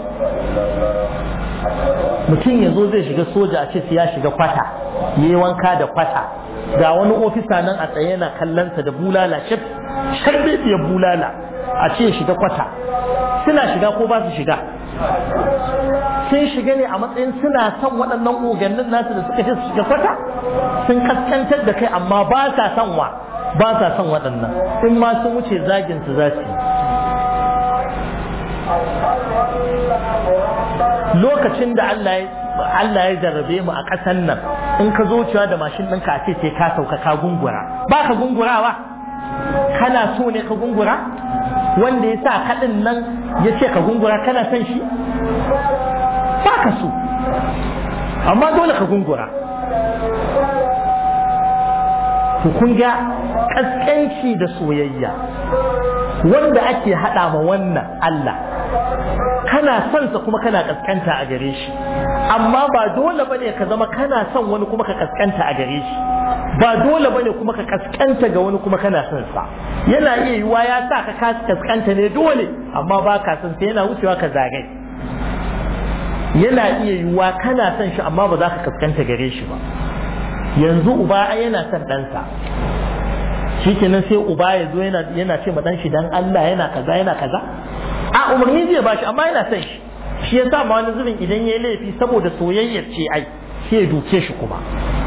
mutum ya zo zai shiga soja a ce ya shiga kwata ya yi wanka da kwata ga wani ofisa nan a tsaye yana kallonsa da bulala sharbebiyar bulala a ce shiga kwata suna shiga ko ba su shiga sun shiga ne a matsayin suna son waɗannan ogannin nasu da suka ce su shiga kwata sun kaskantar da kai amma ba sa son wa ba sa son waɗannan in ma sun wuce zagin su za su yi lokacin da Allah ya jarrabe mu a ƙasan nan in ka zo cewa da mashin ɗinka a ce sai ka sauka ka gungura ba ka gungurawa kana so ne ka gungura wanda ya sa kaɗin nan ya ce ka gungura kana son shi ba ka so amma dole ka gungura to kun ga ƙasƙanci da soyayya wanda ake haɗa ma wannan Allah kana son sa kuma kana kaskanta a gare shi amma ba dole bane ka zama kana son wani kuma ka kaskanta a gare shi ba dole bane kuma ka kaskanta ga wani kuma kana son sa yana iya yiwa ya sa ka kaskanta ne dole amma ba ka son sa yana wucewa ka zagai yana iya yiwa kana son shi amma ba za ka kaskanta gare shi ba yanzu uba yana son ɗansa shikenan sai uba ya zo yana ce ma ɗan shi dan Allah yana kaza yana kaza a umarni zai ba shi amma yana son shi shi ya sa ma wani zubin idan ya yi laifi saboda soyayyar ce ai sai ya duke shi kuma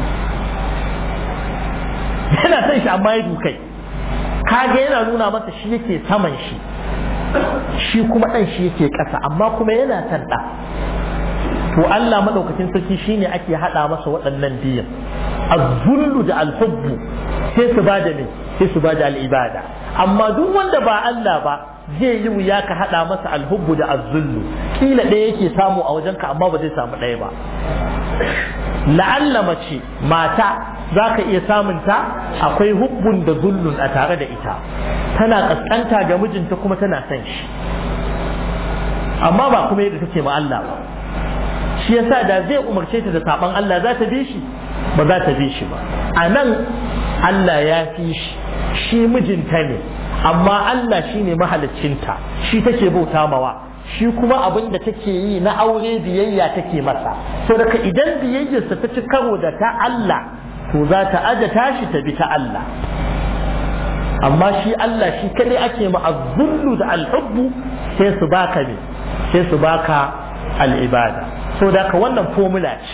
yana son shi amma ya dukai kaga yana nuna masa shi yake saman shi shi kuma ɗan shi yake ƙasa amma kuma yana son ɗa to Allah madaukakin sarki shine ake haɗa masa waɗannan biyan az-zullu da al-hubbu sai su bada ne sai su bada al-ibada amma duk wanda ba Allah ba zai yi wuya ka haɗa masa alhubbu da azzullu kila ɗaya yake samu a wajenka amma ba zai samu ɗaya ba la'alla mace mata za ka iya samunta akwai hubbun da zullun a tare da ita tana ƙasƙanta ga mijinta kuma tana son shi amma ba kuma yadda take ma Allah ba shi yasa da zai umarce ta da saban Allah za ta bi shi ba za ta bi shi ba a nan Allah ya fi shi shi mijinta ne amma Allah shi ne mahaliccinta shi take bauta mawa shi kuma abin da take yi na aure biyayya take masa to daga idan biyayyarsa ta ci karo da ta Allah to za ta aje tashi ta bi ta Allah amma shi Allah shi kadai ake ma azzullu da alhubbu sai su baka ne sai su baka al'ibada so da ka wannan formula ce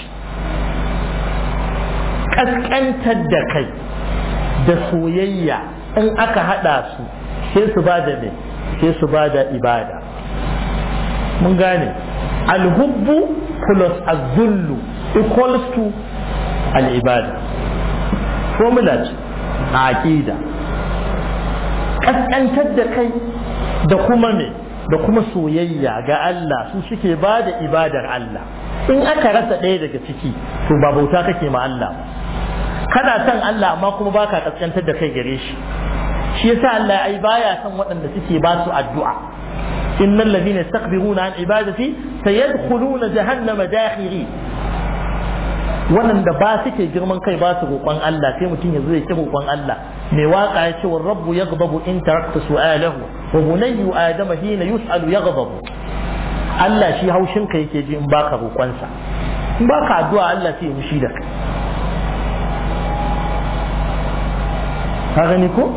kaskantar da kai da soyayya in aka haɗa su sai su ba da ne sai su ba da ibada mun gane alhubbu plus azullu equals to al'ibada formula ce a aƙida ƙasƙantar da kai da kuma me da kuma soyayya ga Allah su suke ba da ibadar Allah in aka rasa ɗaya daga ciki to ba bauta kake ma Allah kana son Allah amma kuma baka kaskantar da kai gare shi shi yasa Allah ai baya son waɗanda suke ba su addu'a innal ladina yastakbiruna an ibadati sayadkhuluna jahannama dakhiri waɗanda ba suke girman kai ba su roƙon Allah sai mutum ya zo ya ci roƙon Allah mai waka ya ce wa rabbu yaghdabu in tarakta su'alahu wa bunayyu adama hina yus'alu yaghdabu Allah shi haushin ka yake ji in baka roƙonsa in baka addu'a Allah sai ya mushi da kai ka gani ko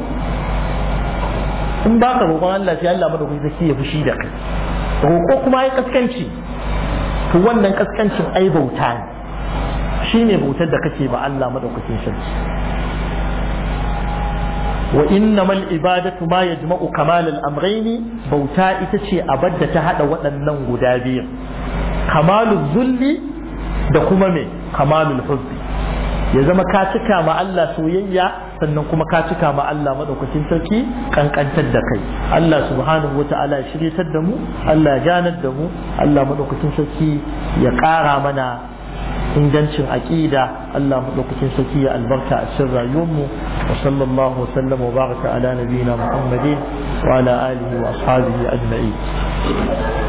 in baka roƙon Allah sai Allah madaukakin sarki ya fushi da kai roƙo kuma ya kaskanci to wannan kaskancin ai bauta ne shine bautar da kake ba Allah madaukakin sarki wa innamal ibadatu ma yajma'u kamal al-amrayn bauta ita ce abadda ta hada waɗannan guda biyu kamalul zulli da kuma me kamalul hubbi ya zama ka cika ma Allah soyayya sannan kuma ka cika ma Allah madaukakin sarki kankantar da kai Allah subhanahu wata'ala ya shiryatar da mu Allah ya ganar da mu Allah madaukakin sarki ya ƙara mana ingancin aqida Allah madaukakin sarki ya albarka a cikin rayuwar mu wa sallallahu wa sallam wa baraka ala nabiyina Muhammadin wa ala alihi wa ashabihi ajma'in